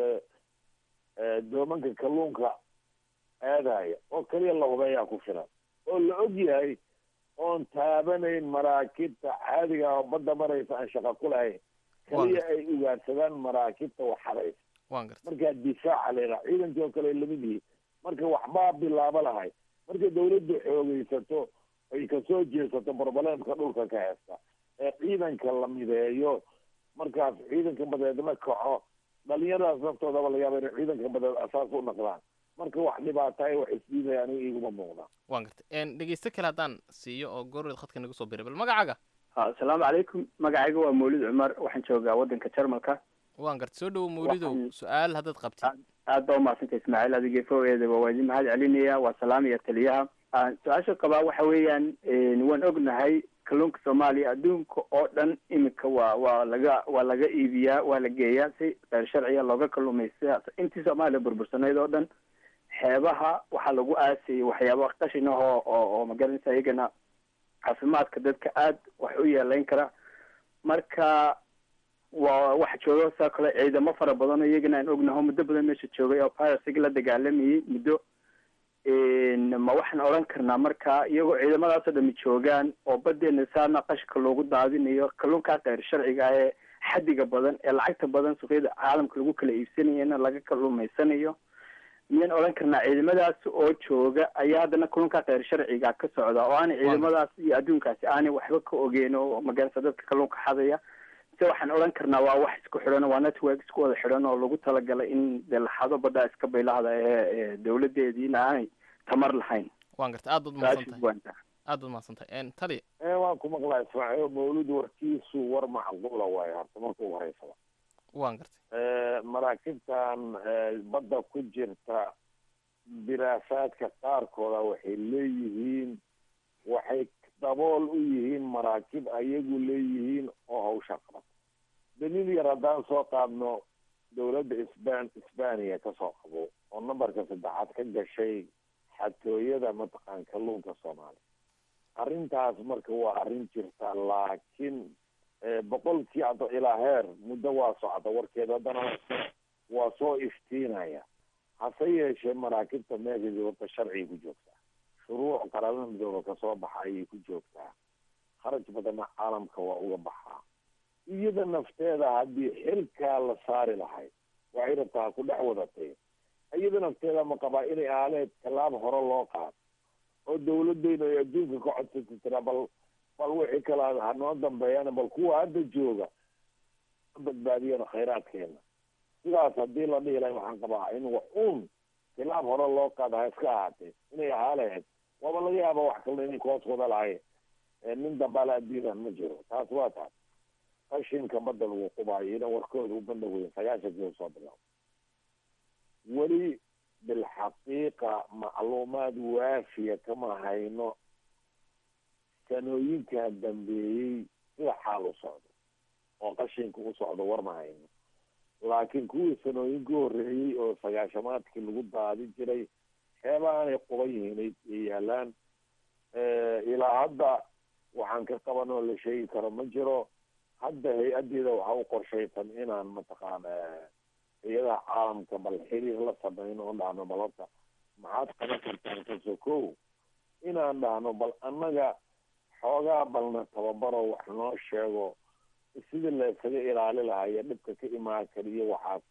doomanka kalluunka aadaya oo kaliya la hubeeyaa ku filan oo la og yahay oon taabanayn maraakiibta caadiga ah oo badda maraysa aan shaqa ku lahayn kaliya ay ugaadsadaan maraakiibta wax hadaysa waan garta markaa difaaca layidhaha ciidankii oo kale ay lamid yihiin marka waxbaa bilaabo lahay marka dawladdu xoogeysato ay kasoo jeesato barbalemka dhulka ka heesta ee ciidanka la mideeyo markaas ciidanka badeedna kaco dhalinyaradaas naftoodaba laga yaaba inay ciidanka badeed asaas u naqdaan marka wax dhibaataay wax isdiidaya aniga iguma muuqda waan garta een, dhegeyste kale haddaan siiyo oo goorreed khadka nagu soo biray bal magacaaga asalaamu calaykum magacayga waa mawlid cumar waxaan joogaa waddanka jarmalka waan garta soo dhowo mawlidow su-aal haddaad qabtid aad baa umahadsantay ismaaciil adiga fogeedaba waa idin mahad celinaya waa salaamaya taliyaha Ah, su-aasha qabaa waxa weeyaan waan ognahay kalluunka soomaaliya adduunka oo dhan iminka waa waa laga waa laga iibiyaa waa la geeyaa si qeyr sharciya looga kalluumaysta intii soomaaliya burbursanayd oo dhan xeebaha waxaa lagu aasayay waxyaaba qashin ah oo oo oo magaranaysa iyagana caafimaadka dadka aad wax u yeelayn kara marka waa waxa jooga saa kale ciidamo fara badan oo iyagana aan ognaho muddo badan meesha joogay oo piracyga la dagaalamayay muddo ma waxaan odhan karnaa marka iyagoo ciidamadaasoo dhami joogaan oo badeena saana qashka loogu daadinayo kalluunkaa keyr sharciga ah ee xadiga badan ee lacagta badan suuqyada caalamka lagu kala iibsanayana laga kalluumaysanayo miyaan odhan karnaa ciidamadaas oo jooga ayaa haddana kalluunkaa keyr sharciga ka socda oo aanay ciidamadaas iyo adduunkaasi aanay waxba ka ogeyn oo magarasa dadka kalluunka xadaya se waxaan odhan karnaa waa wax isku xidhan waa network isku wada xidhan oo lagu talagalay in dee laxado baddaa iska baylahda ee dawladeediina aanay tamar lahayn waan garta aad baad mahadsantahay aad baad mahadsantahay een, tali ee waan ku maqlaa ismaaciil mawlid warkiisu war macquula waayo horta marka ugu horeysaba waan gartay maraakiibtan badda ku jirta diraasaadka qaarkooda waxay leeyihiin waxay dabool u yihiin maraakiib ayagu leeyihiin oo hawsha qabata daliil yar haddaan soo qaadno dawladda isban isbaniya kasoo qabo oo nambarka saddexaad ka gashay xatooyada mataqaan kalluunka soomaaliya arrintaas marka waa arrin jirta laakiin boqolkii hadda ilaa heer muddo waa socda warkeeda haddana waa soo iftiinaya hase yeeshee maraakiibta meesha joogta sharciga ku joogtaa shuruuc qaramada midooba kasoo baxa ayay ku joogtaa kharaj badanna caalamka waa uga baxaa iyada nafteeda haddii xilkaa la saari lahay waxay rabtaa ku dhex wadatay iyada nafteeda ma qabaa inay aaleed tallaab hore loo qaado oo dawladeyna ay adduunka ka codsata tiraa bal bal wixii kala hanoo dambeeyana bal kuwa hadda jooga badbaadiyana khayraadkeena sidaas haddii la dhihi lahay waxaan qabaa in wax uun tilaab hore loo qaada ha iska ahaatee inay ahaa lahayd waaba laga yaaba wax kalena inay koos wada lahayn nin dambaala addiidan ma jiro taas waa taas qashinka badda lagu qubaayo ina warkooda u bandhaweyn sagaashankii u soo bilaabo weli bilxaqiiqa macluumaad waafiya kama hayno sanooyinkaa dambeeyey sida xaal u socdo oo qashinka u socdo war ma hayno laakiin kuwii sanooyinka horreeyey oo sagaashamaadkii lagu daadi jiray xeebaanay quban yihiin ay yaalaan ilaa hadda waxaan ka qaban oo la sheegi karo ma jiro hadda hay-addeeda waxaa u qorshaysan inaan mataqaana hay-adaha caalamka bal xiriir la sameyno oo dhahno bal horta maxaad qaban kartaan kasoo kow inaan dhahno bal annaga xoogaa balna tababaro wax noo sheego sidii la isaga ilaali lahaa iyo dhibka ka imaan kariyo waxaas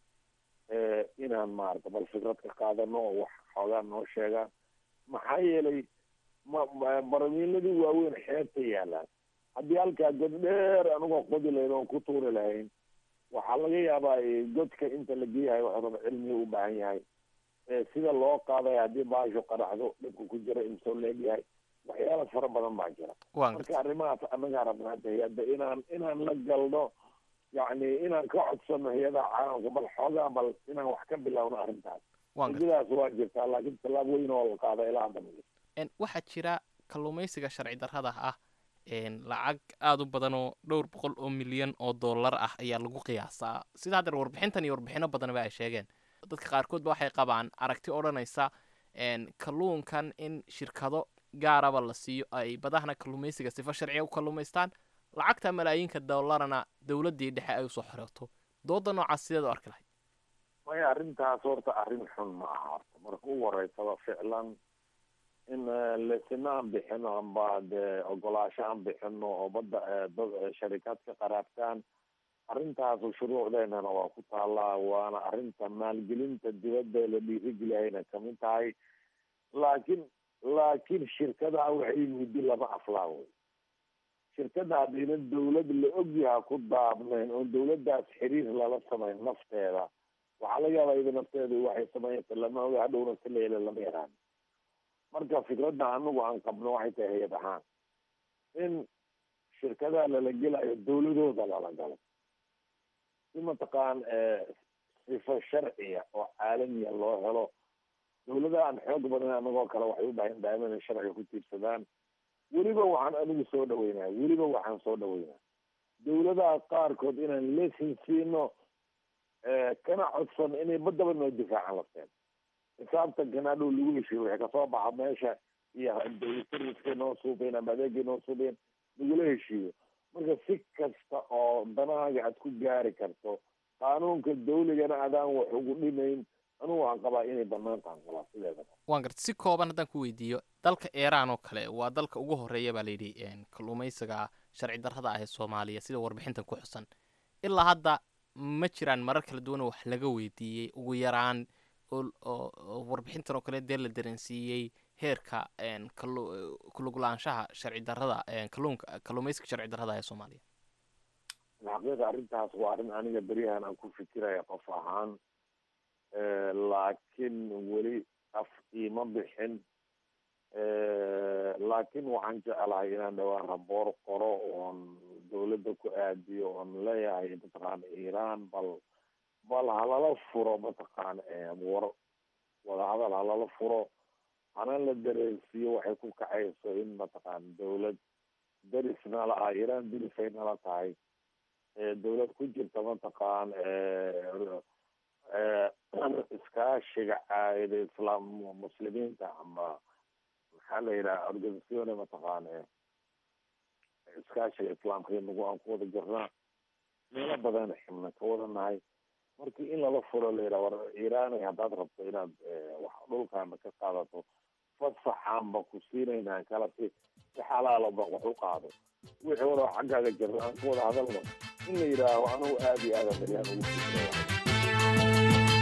inaan maarata bal fikrad ka qaadano oo wax xoogaa noo sheegaan maxaa yeelay ma baramiiladii waaweyn xeebta yaalaan haddii halkaa god dheer anigoo qodi lahayn oon ku tuuri lahayn waxaa laga yaabaa godka inta la geeyahay waxuu raba cilmiga u baahan yahay sida loo qaaday haddii baashu qaraxdo dhibka ku jira imsoo leegyahay waxyaala fara badan baa jira marka arrimahaas annagaa rabnaa hay-adda inaan inaan la galno yacni inaan ka codsano hay-adaha caalamka bal xoogaa bal inaan wax ka bilowno arrintaas ujidaas waa jirtaa laakiin tallaab weyn oo la qaada ilaa hadda waxaa jira kalluumaysiga sharci darrada ah lacag aada u badan oo dhowr boqol oo milyan oo dollar ah ayaa lagu qiyaasaa sida haddeer warbixintan iyo warbixino badanba ay sheegeen dadka qaarkoodba waxay qabaan aragti odhanaysa kalluunkan in shirkado gaaraba la siiyo ay badahana kalluumaysiga sifo sharciga u kalluumaystaan lacagta malaayiinka dollarana dowladdii dhexe ay usoo xorooto dooda noocaas sideed u arki lahayd maya arrintaas horta arrin xun ma aha horta marka ugu horeysaba ficlan in lesina aan bixino amba dee ogolaasho aan bixino oo badda dad sharikaad ka qaraabtaan arrintaasu shuruucdeenana waa ku taallaa waana arrinta maalgelinta dibadda la dhiirigeliyayna kamid tahay laakiin laakiin shirkadaha waxay muddi lama aflaa wey shirkada haddayna dawlad la ogyaha ku daabnayn oon dawladdaas xiriir lala samayn nafteeda waxaa laga yaabaa iyada nafteeda waxay sameynaysa lama oga hadhowna si leele lama yaraan marka fikradda anagu aan qabno waxay tahay hay-ad ahaan in shirkadaha lala gelayo dawladooda lala galo si mataqaan sifo sharciya oo caalamiya loo helo dawladaha aan xoog badan anagoo kale waxay u baahan daaima inay sharciga ku tiirsadaan weliba waxaan anigu soo dhaweynaa weliba waxaan soo dhaweynaa dawladaha qaarkood inaan lesin siino kana codsan inay badaba noo difaacan lafteen xisaabtan kanadhow lagu heshiyo wixii kasoo baxa meesha iyo servicekay noo suubeen ama adeegay noo suubeen lagula heshiiyo marka si kasta oo danahaaga aad ku gaari karto qaanuunka dawligana adaan wax ugu dhimayn anugu waan qabaa inay banaan tahan qabaa sideedaba waan garta si kooban haddaan ku weydiiyo dalka iiraan oo kale waa dalka ugu horreeya baa layidhi kalluumaysiga sharci darrada ah ee soomaaliya sida warbixintan ku xusan ilaa hadda ma jiraan marar kala duwan oo wax laga weydiiyey ugu yaraan oo warbixintan oo kale dee la dareensiiyey heerka kuluglaanshaha sharci darrada kalluunka kalluumaysiga sharci darrada ee soomaaliya xaqiiqa arrintaas waa arrin aniga beryahan aan ku fikiraya qof ahaan laakiin weli af iima bixin laakiin waxaan jeclahay inaan dhawaan raboor qoro oon dawladda ku aadiyo oon leeyahay mataqaana iiraan bal bal halala furo mataqaana war wadahadal halala furo hana la dareensiiyo waxay ku kacayso in mataqaana dawlad deris nala ah iiraan derisay nala tahay dawlad ku jirta mataqaan iskaashiga caayida islaam muslimiinta ama maxaa la yidhaha organisacione mataqaan iskaashiga islaamka inagu aan ku wada jirnaa meelo badan xibna ka wada nahay markii in lala furo la yidhaha war iiraanay haddaad rabto inaad wax dhulkaana ka qaadato fasaxaan ba ku siinaynaa kala si si xalaalo ba wax u qaado wixii wada xaggaaga jirna aan ku wada hadalno in la yidhaaho anigu aada iyo aada baryaan ugu fikiraya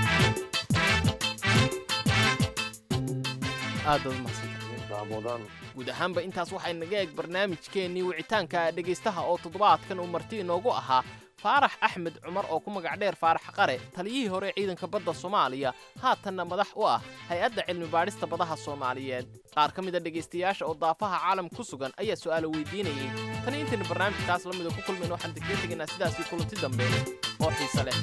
aadaad umahadsantahay guud ahaanba intaas waxay naga eeg barnaamijkeennii wicitaanka dhegaystaha oo toddobaadkan uu marti inoogu ahaa faarax axmed cumar oo ku magac dheer faarax qare taliyihii hore ciidanka badda soomaaliya haatanna madax u ah hay-adda cilmi baadhista badaha soomaaliyeed qaar ka mid a dhegaystayaasha oo daafaha caalam ku sugan ayaa su'aalo weydiinayay tan intaynu barnaamijkaas la mida ku kulmayno waxaan degdee tegaynaa sidaasii kulanti dambe oo xiise leh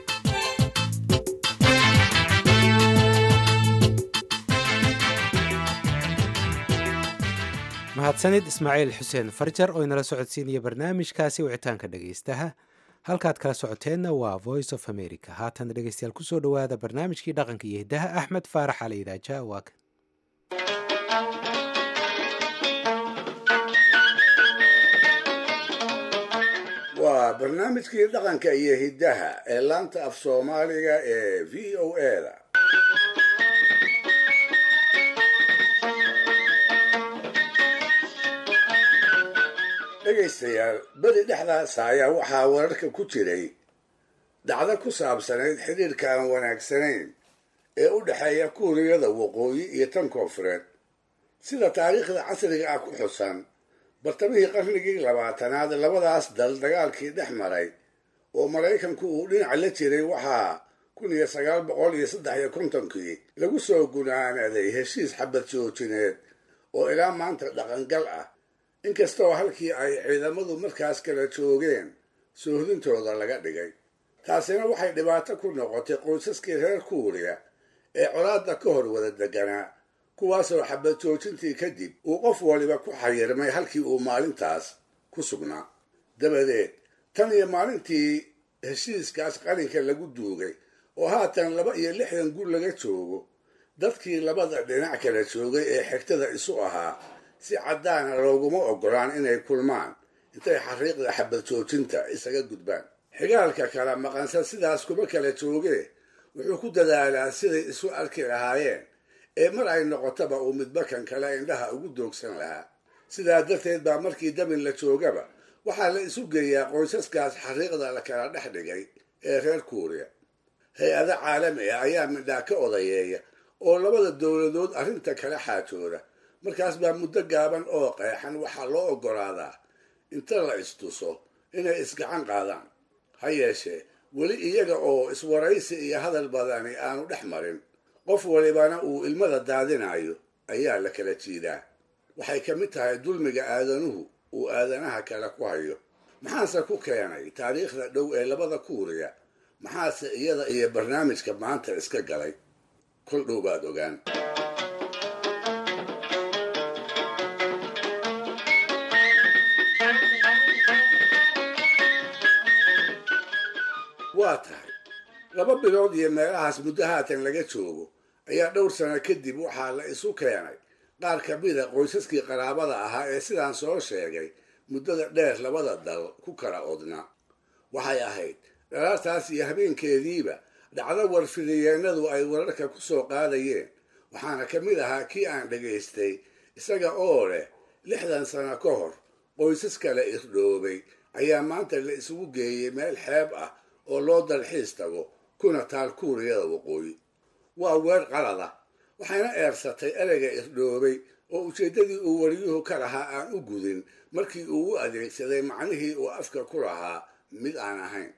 mahadsanid ismaaciil xuseen farjar oo inala socodsiinaya barnaamijkaasi wicitaanka dhegaystaha halkaad kala socoteenna waa voice of america haatan dhegaystayaal kusoo dhowaada barnaamijkii dhaqanka iyo hiddaha axmed faarax cali idaaja waa kan waa waa barnaamijkii dhaqanka iyo hiddaha ee laanta af soomaaliga ee v o a da dhegaystayaal beri dhexdaasa ayaa waxaa wararka ku jiray dhacdo ku saabsanayd xidhiirka aan wanaagsanayn ee u dhexeeya kuuriyada waqooyi iyo tan koonfureed sida taariikhda casriga ah ku xusan bartamihii qarnigii labaatanaad labadaas dal dagaalkii dhex maray oo maraykanku uu dhinac la jiray waxaa kun iyo sagaal boqol iyo saddex iyo kontonkii lagu soo gunaanaday heshiis xabad joojineed oo ilaa maanta dhaqangal ah inkastoo halkii ay ciidamadu markaas kala joogeen soohdintooda laga dhigay taasina waxay dhibaato ku noqotay qoysaskii reer kuuriya ee colaadda ka hor wada deganaa kuwaasoo xabad joojintii kadib uu qof waliba ku xayirmay halkii uu maalintaas ku sugnaa dabadeed tan iyo maalintii heshiiskaas qalinka lagu duugay oo haatan laba iyo lixdan gur laga joogo dadkii labada dhinac kala joogay ee xigtada isu ahaa si caddaana looguma oggolaan inay kulmaan intay xariiqda xabad joojinta isaga gudbaan xigaalka kala maqansan sidaas kuma kala joogee wuxuu ku dadaalaa siday isu arki lahaayeen ee mar ay noqotaba uu midbakan kale indhaha ugu doogsan lahaa sidaa darteed baa markii damin la joogaba waxaa la isu geeyaa qoysaskaas xariiqda la kala dhex dhigay ee reer kuuriya hay-ado caalami ah ayaa midhaa ka odayeeya oo labada dowladood arrinta kala xaajooda markaas baa muddo gaaban oo qeexan waxaa loo oggolaadaa inta la istuso inay isgacan qaadaan ha yeeshee weli iyaga oo iswaraysi iyo hadal badani aanu dhex marin qof walibana uu ilmada daadinayo ayaa la kala jiidaa waxay ka mid tahay dulmiga aadanuhu uu aadanaha kale ku hayo maxaase ku keenay taariikhda dhow ee labada kuuriya maxaase iyada iyo barnaamijka maanta iska galay kol dhow baad ogaan waa tahay laba bilood iyo meelahaas muddo haatan laga joogo ayaa dhowr sano kadib waxaa la isu keenay qaar ka mida qoysaskii qaraabada ahaa ee sidaan soo sheegay muddada dheer labada dal ku kala odna waxay ahayd dhalaartaas iyo habeenkeediiba dhacdo warfidayeennadu ay wararka ku soo qaadayeen waxaana ka mid ahaa kii aan dhagaystay isaga oo leh lixdan sano ka hor qoysas kale irdhoobay ayaa maanta la isugu geeyey meel xeeb ah oo loo dalxiis tago kuna taal kuuriyada waqooyi waa weer qalada waxayna eersatay ereyga irdhoobay oo ujeeddadii uu wariyuhu ka lahaa aan u gudin markii uu u adeegsaday macnihii uu afka ku lahaa mid aan ahayn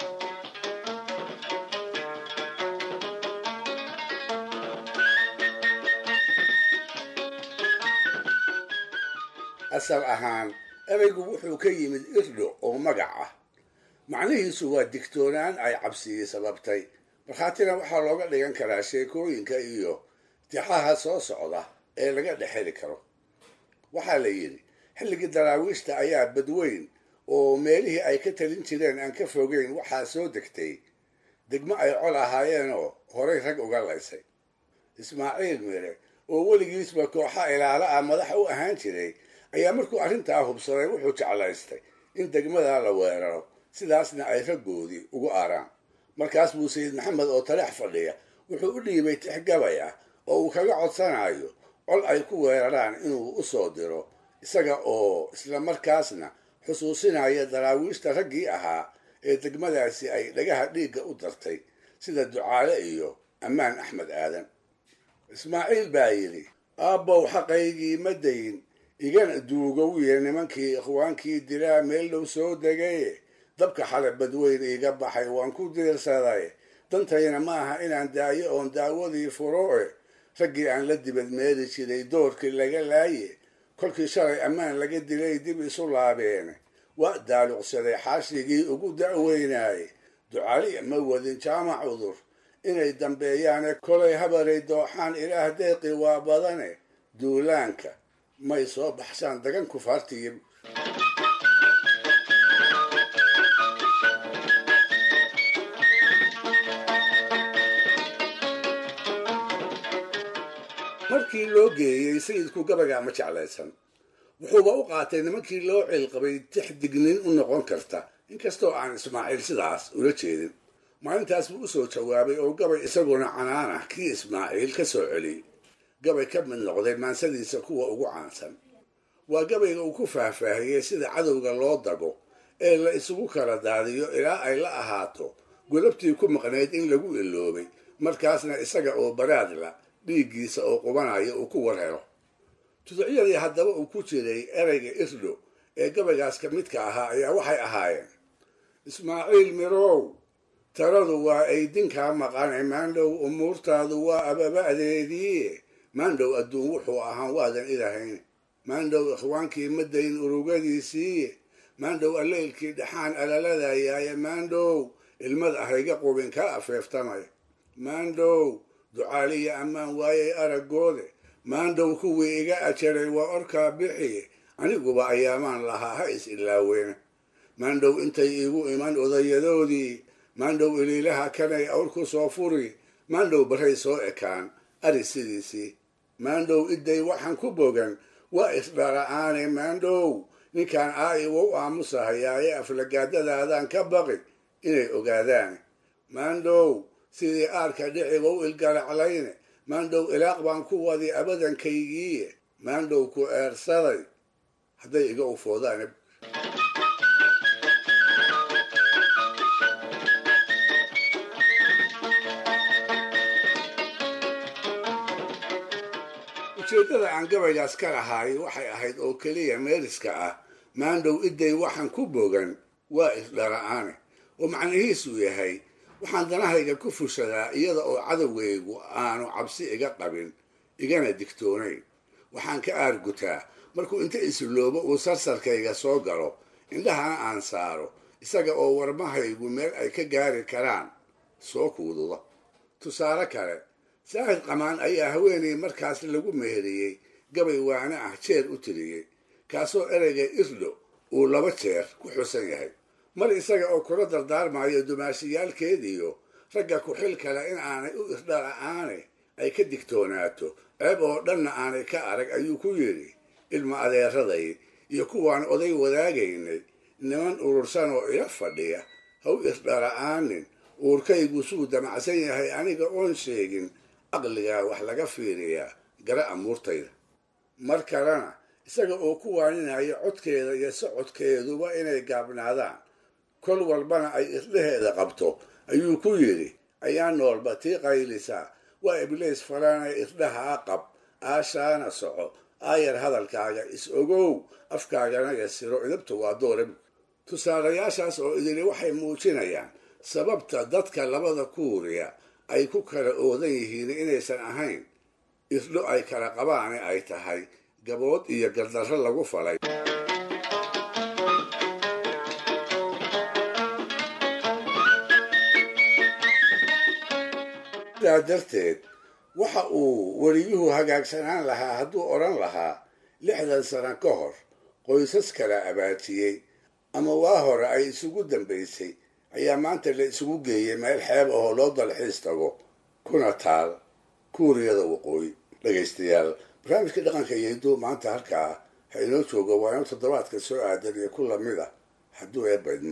asal ahaan ereygu wuxuu ka yimid irdho oo magac ah macnihiisu waa digtoonaan ay cabsiyi sababtay markhaatina waxaa looga dhigan karaa sheekooyinka iyo tixaha soo socda ee laga dhex heli karo waxaa la yidhi xilligii daraawiishta ayaa badweyn oo meelihii ay ka talin jireen aan ka fogeyn waxaa soo degtay degmo ay col ahaayeenoo horay rag uga laysay ismaaciil mire oo weligiisba kooxa ilaala ah madax u ahaan jiray ayaa markuu arrintaa hubsaday wuxuu jeclaystay in degmadaa la weeraro sidaasna ay raggoodii ugu aaraan markaas buu sayid maxamed oo taleex fadhiya wuxuu u dhiibay tixgabay ah oo uu kaga codsanayo col ay ku weeraraan inuu u soo diro isaga oo isla markaasna xusuusinaya daraawiishta raggii ahaa ee degmadaasi ay dhagaha dhiigga u dartay sida ducaale iyo ammaan axmed aadan ismaaciil baa yidhi aabbow xaqaygii ma dayin igana duugowiye nimankii ikhwaankii dilaa meel dhow soo degaye dabka xale badweyn iiga baxay waan ku diirsaday dantayna maaha inaan daayo oon daawadii furoe raggii aan la dibadmeedi jiray doorkii laga laaye kolkii shalay ammaan laga dilay dib isu laabeen waa daaluqsaday xaashigii ugu da'weynaayey ducali ma wadin jaamac cudur inay dambeeyaane kolay habaray dooxaan ilaah deeqi waa badane duulaanka may soo baxshaan dagan kufaartiyi markii loo geeyey sayidku gabagaa ma jeclaysan wuxuuba u qaatay nimankii loo cilqabay tix dignin u noqon karta inkastoo aan ismaaciil sidaas ula jeedin maalintaas buu u soo jawaabay oo gabay isaguna canaan ah kii ismaaciil ka soo celiyey gabay ka mid noqday maansadiisa kuwa ugu caansan waa gabayga uu ku faahfaahiyey sida cadowga loo dago ee la isugu kala daadiyo ilaa ay la ahaato godabtii ku maqnayd in lagu iloobay markaasna isaga oo baraadla dhiiggiisa oo qubanaya uu ku war helo tuducyadii haddaba uu ku jiray ereyga irdho ee gabaygaas ka midka ahaa ayaa waxay ahaayeen ismaaciil mirow taladu waa aydinkaa maqane maandhow umuurtaadu waa ababa'deedii maandhow adduun wuxuu ahaan waadan ilahayn maandhow ikhwaankii madayn urugadiisii maandhow alleylkii dhaxaan alaladayaaye maandhow ilmad ahayga qubin ka afeeftamay maandhow ducaaliya ammaan waayay araggoode maandhow kuwii iga ajaray waa orkaa bixi aniguba ayaamaan lahaa ha is ilaaweene maandhow intay iigu iman odayadoodii maandhow iliilaha kanay awr ku soo furi maandhow barray soo ekaan ari sidiisii maandhow idday waxaan ku bogan waa isdhara'aane maandhow ninkaan aa'i wou aamusahayaaye aflagaadadaadaan ka baqi inay ogaadaan maandhow sidii aarka dhici wou ilgaraclayne maandhow ilaaq baan ku wadi abadankaygii maandhow ku eersaday hadday iga ufoodaan ujeeddada aan gabaygaas ka lahaay waxay ahayd oo keliya meeriska ah maandhow idday waxaan ku bogan waa isdhara'aane oo macnihiisu yahay waxaan danahayga ku fushadaa iyada oo cadowgaygu aanu cabsi iga qabin igana digtoonayn waxaan ka aargutaa markuu inta isloobo uu sarsarkayga soo galo indhahana aan saaro isaga oo warmahaygu meel ay ka gaari karaan soo kuududa tusaale kale saahid qamaan ayaa haweenay markaas lagu meheriyey gabay waane ah jeer u tiriyey kaasoo ereyga irdho uu laba jeer ku xusan yahay mar isaga oo kula dardaarmayo dumaashiyaalkeediyo ragga ku-xil kale in aanay u irdhala'aane ay ka digtoonaato ceeb oo dhanna aanay ka arag ayuu ku yidhi ilma adeeraday iyo kuwaan oday wadaagaynay niman urursan oo ila fadhiya ha u irdhala'aanin uurkaygu suu damacsan yahay aniga oon sheegin aqligaa wax laga fiiriyaa gara amuurtayda mar kalena isaga oo ku waaninaya codkeeda iyo socodkeeduba inay gaabnaadaan kol walbana ay irdhaheeda qabto ayuu ku yidhi ayaa noolba tii qaylisaa waa ibliis falaanay irdhahaa qab aashaana soco aayar hadalkaaga is ogow afkaagana yasiro idabta waa doorab tusaalayaashaas oo idili waxay muujinayaan sababta dadka labada kuuriya ay ku kala oodan yihiin inaysan ahayn irdho ay kala qabaane ay tahay gabood iyo gardarro lagu falay sidaa darteed waxa uu weliyuhu hagaagsanaan lahaa hadduu odhan lahaa lixdan sano ka hor qoysas kala abaajiyey ama waa hore ay isugu dambaysay ayaa maanta la isugu geeyey meel xeeb ahoo loo dalxiis tago kuna taal kuuriyada waqooyi dhegaystayaal barnaamijka dhaqanka iyo hidduu maanta halkaa ha inoo joogo waa inuu toddobaadka soo aadan iyo ku lamid ah hadduu eebaydmo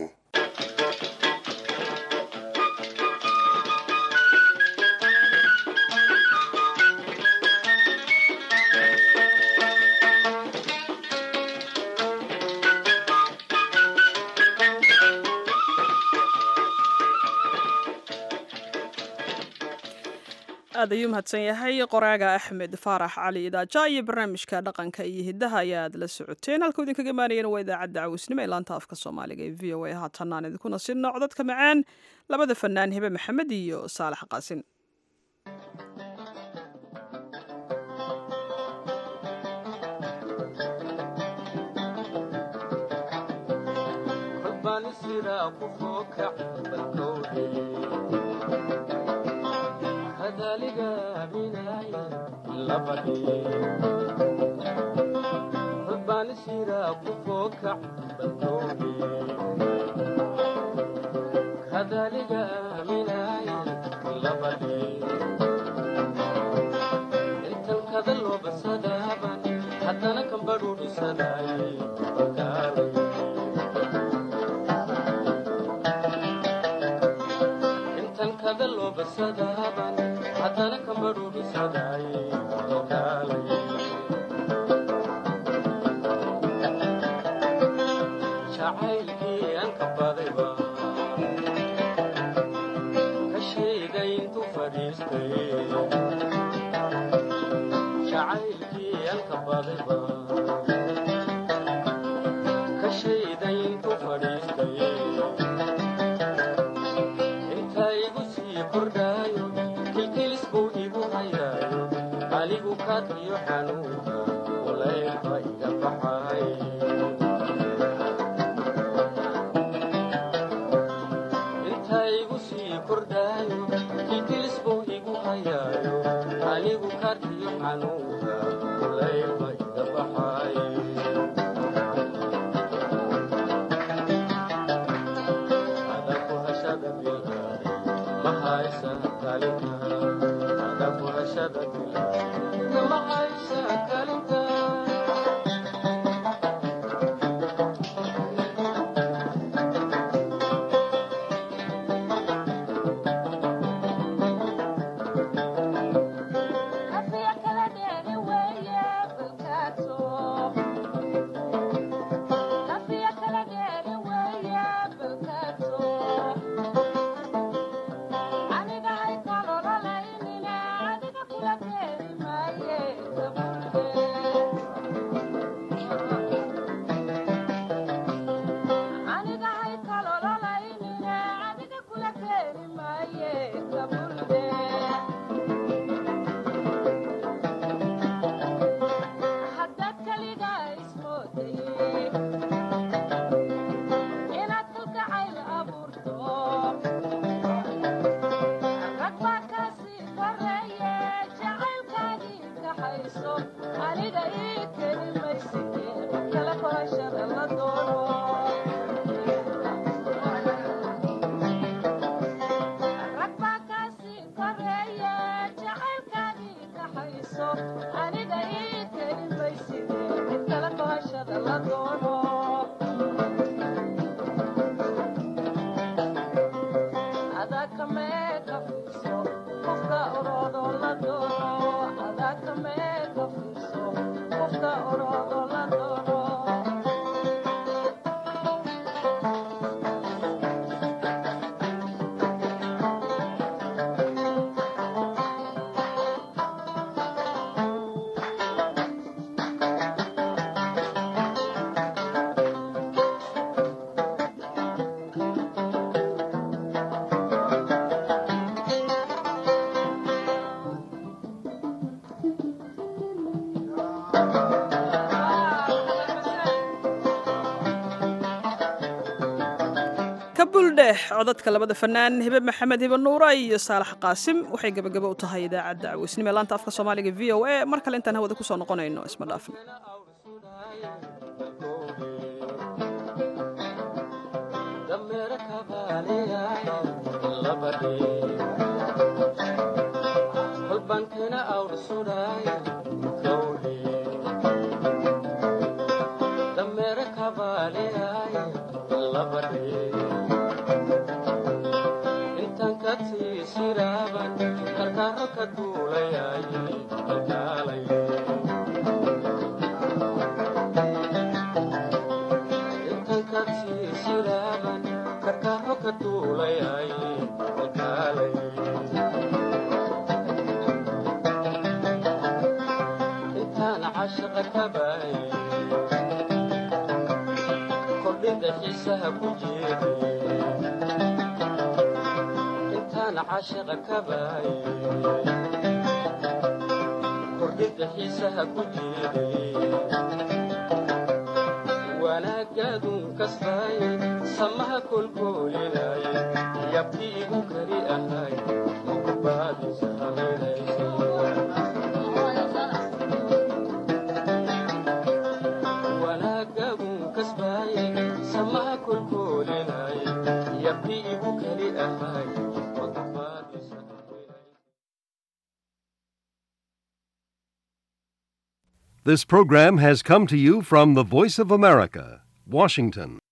aad ayuu mahadsan yahay qoraaga axmed faarax cali idaaja iyo barnaamijka dhaqanka iyo hidaha ayaa aad la socoteen halkuu idinkaga maanayana waa idaacadda cawisnimo ee laanta afka soomaaliga ee v o a haatan aan idinkuna sinno codadka macaan labada fanaan hebe maxamed iyo saalax qaasin hadana kambadhuudhisanay kabuldheh codadka labada fanaan hibe maxamed hibe nuura iyo saalax qaasim waxay gebagabo u tahay idaacadda caweysnimo ee laanta afka soomaaliga v o a mar kale intaan hawada kusoo noqonayno isma dhaafno wanaagaadun kastay samaha kolkoolinay yabti igu kari ahay mukubaadisa wanaagaadun kasbay samaha kolkoolinay yabti igu kari ahay This program has come to you from the Voice of America, Washington.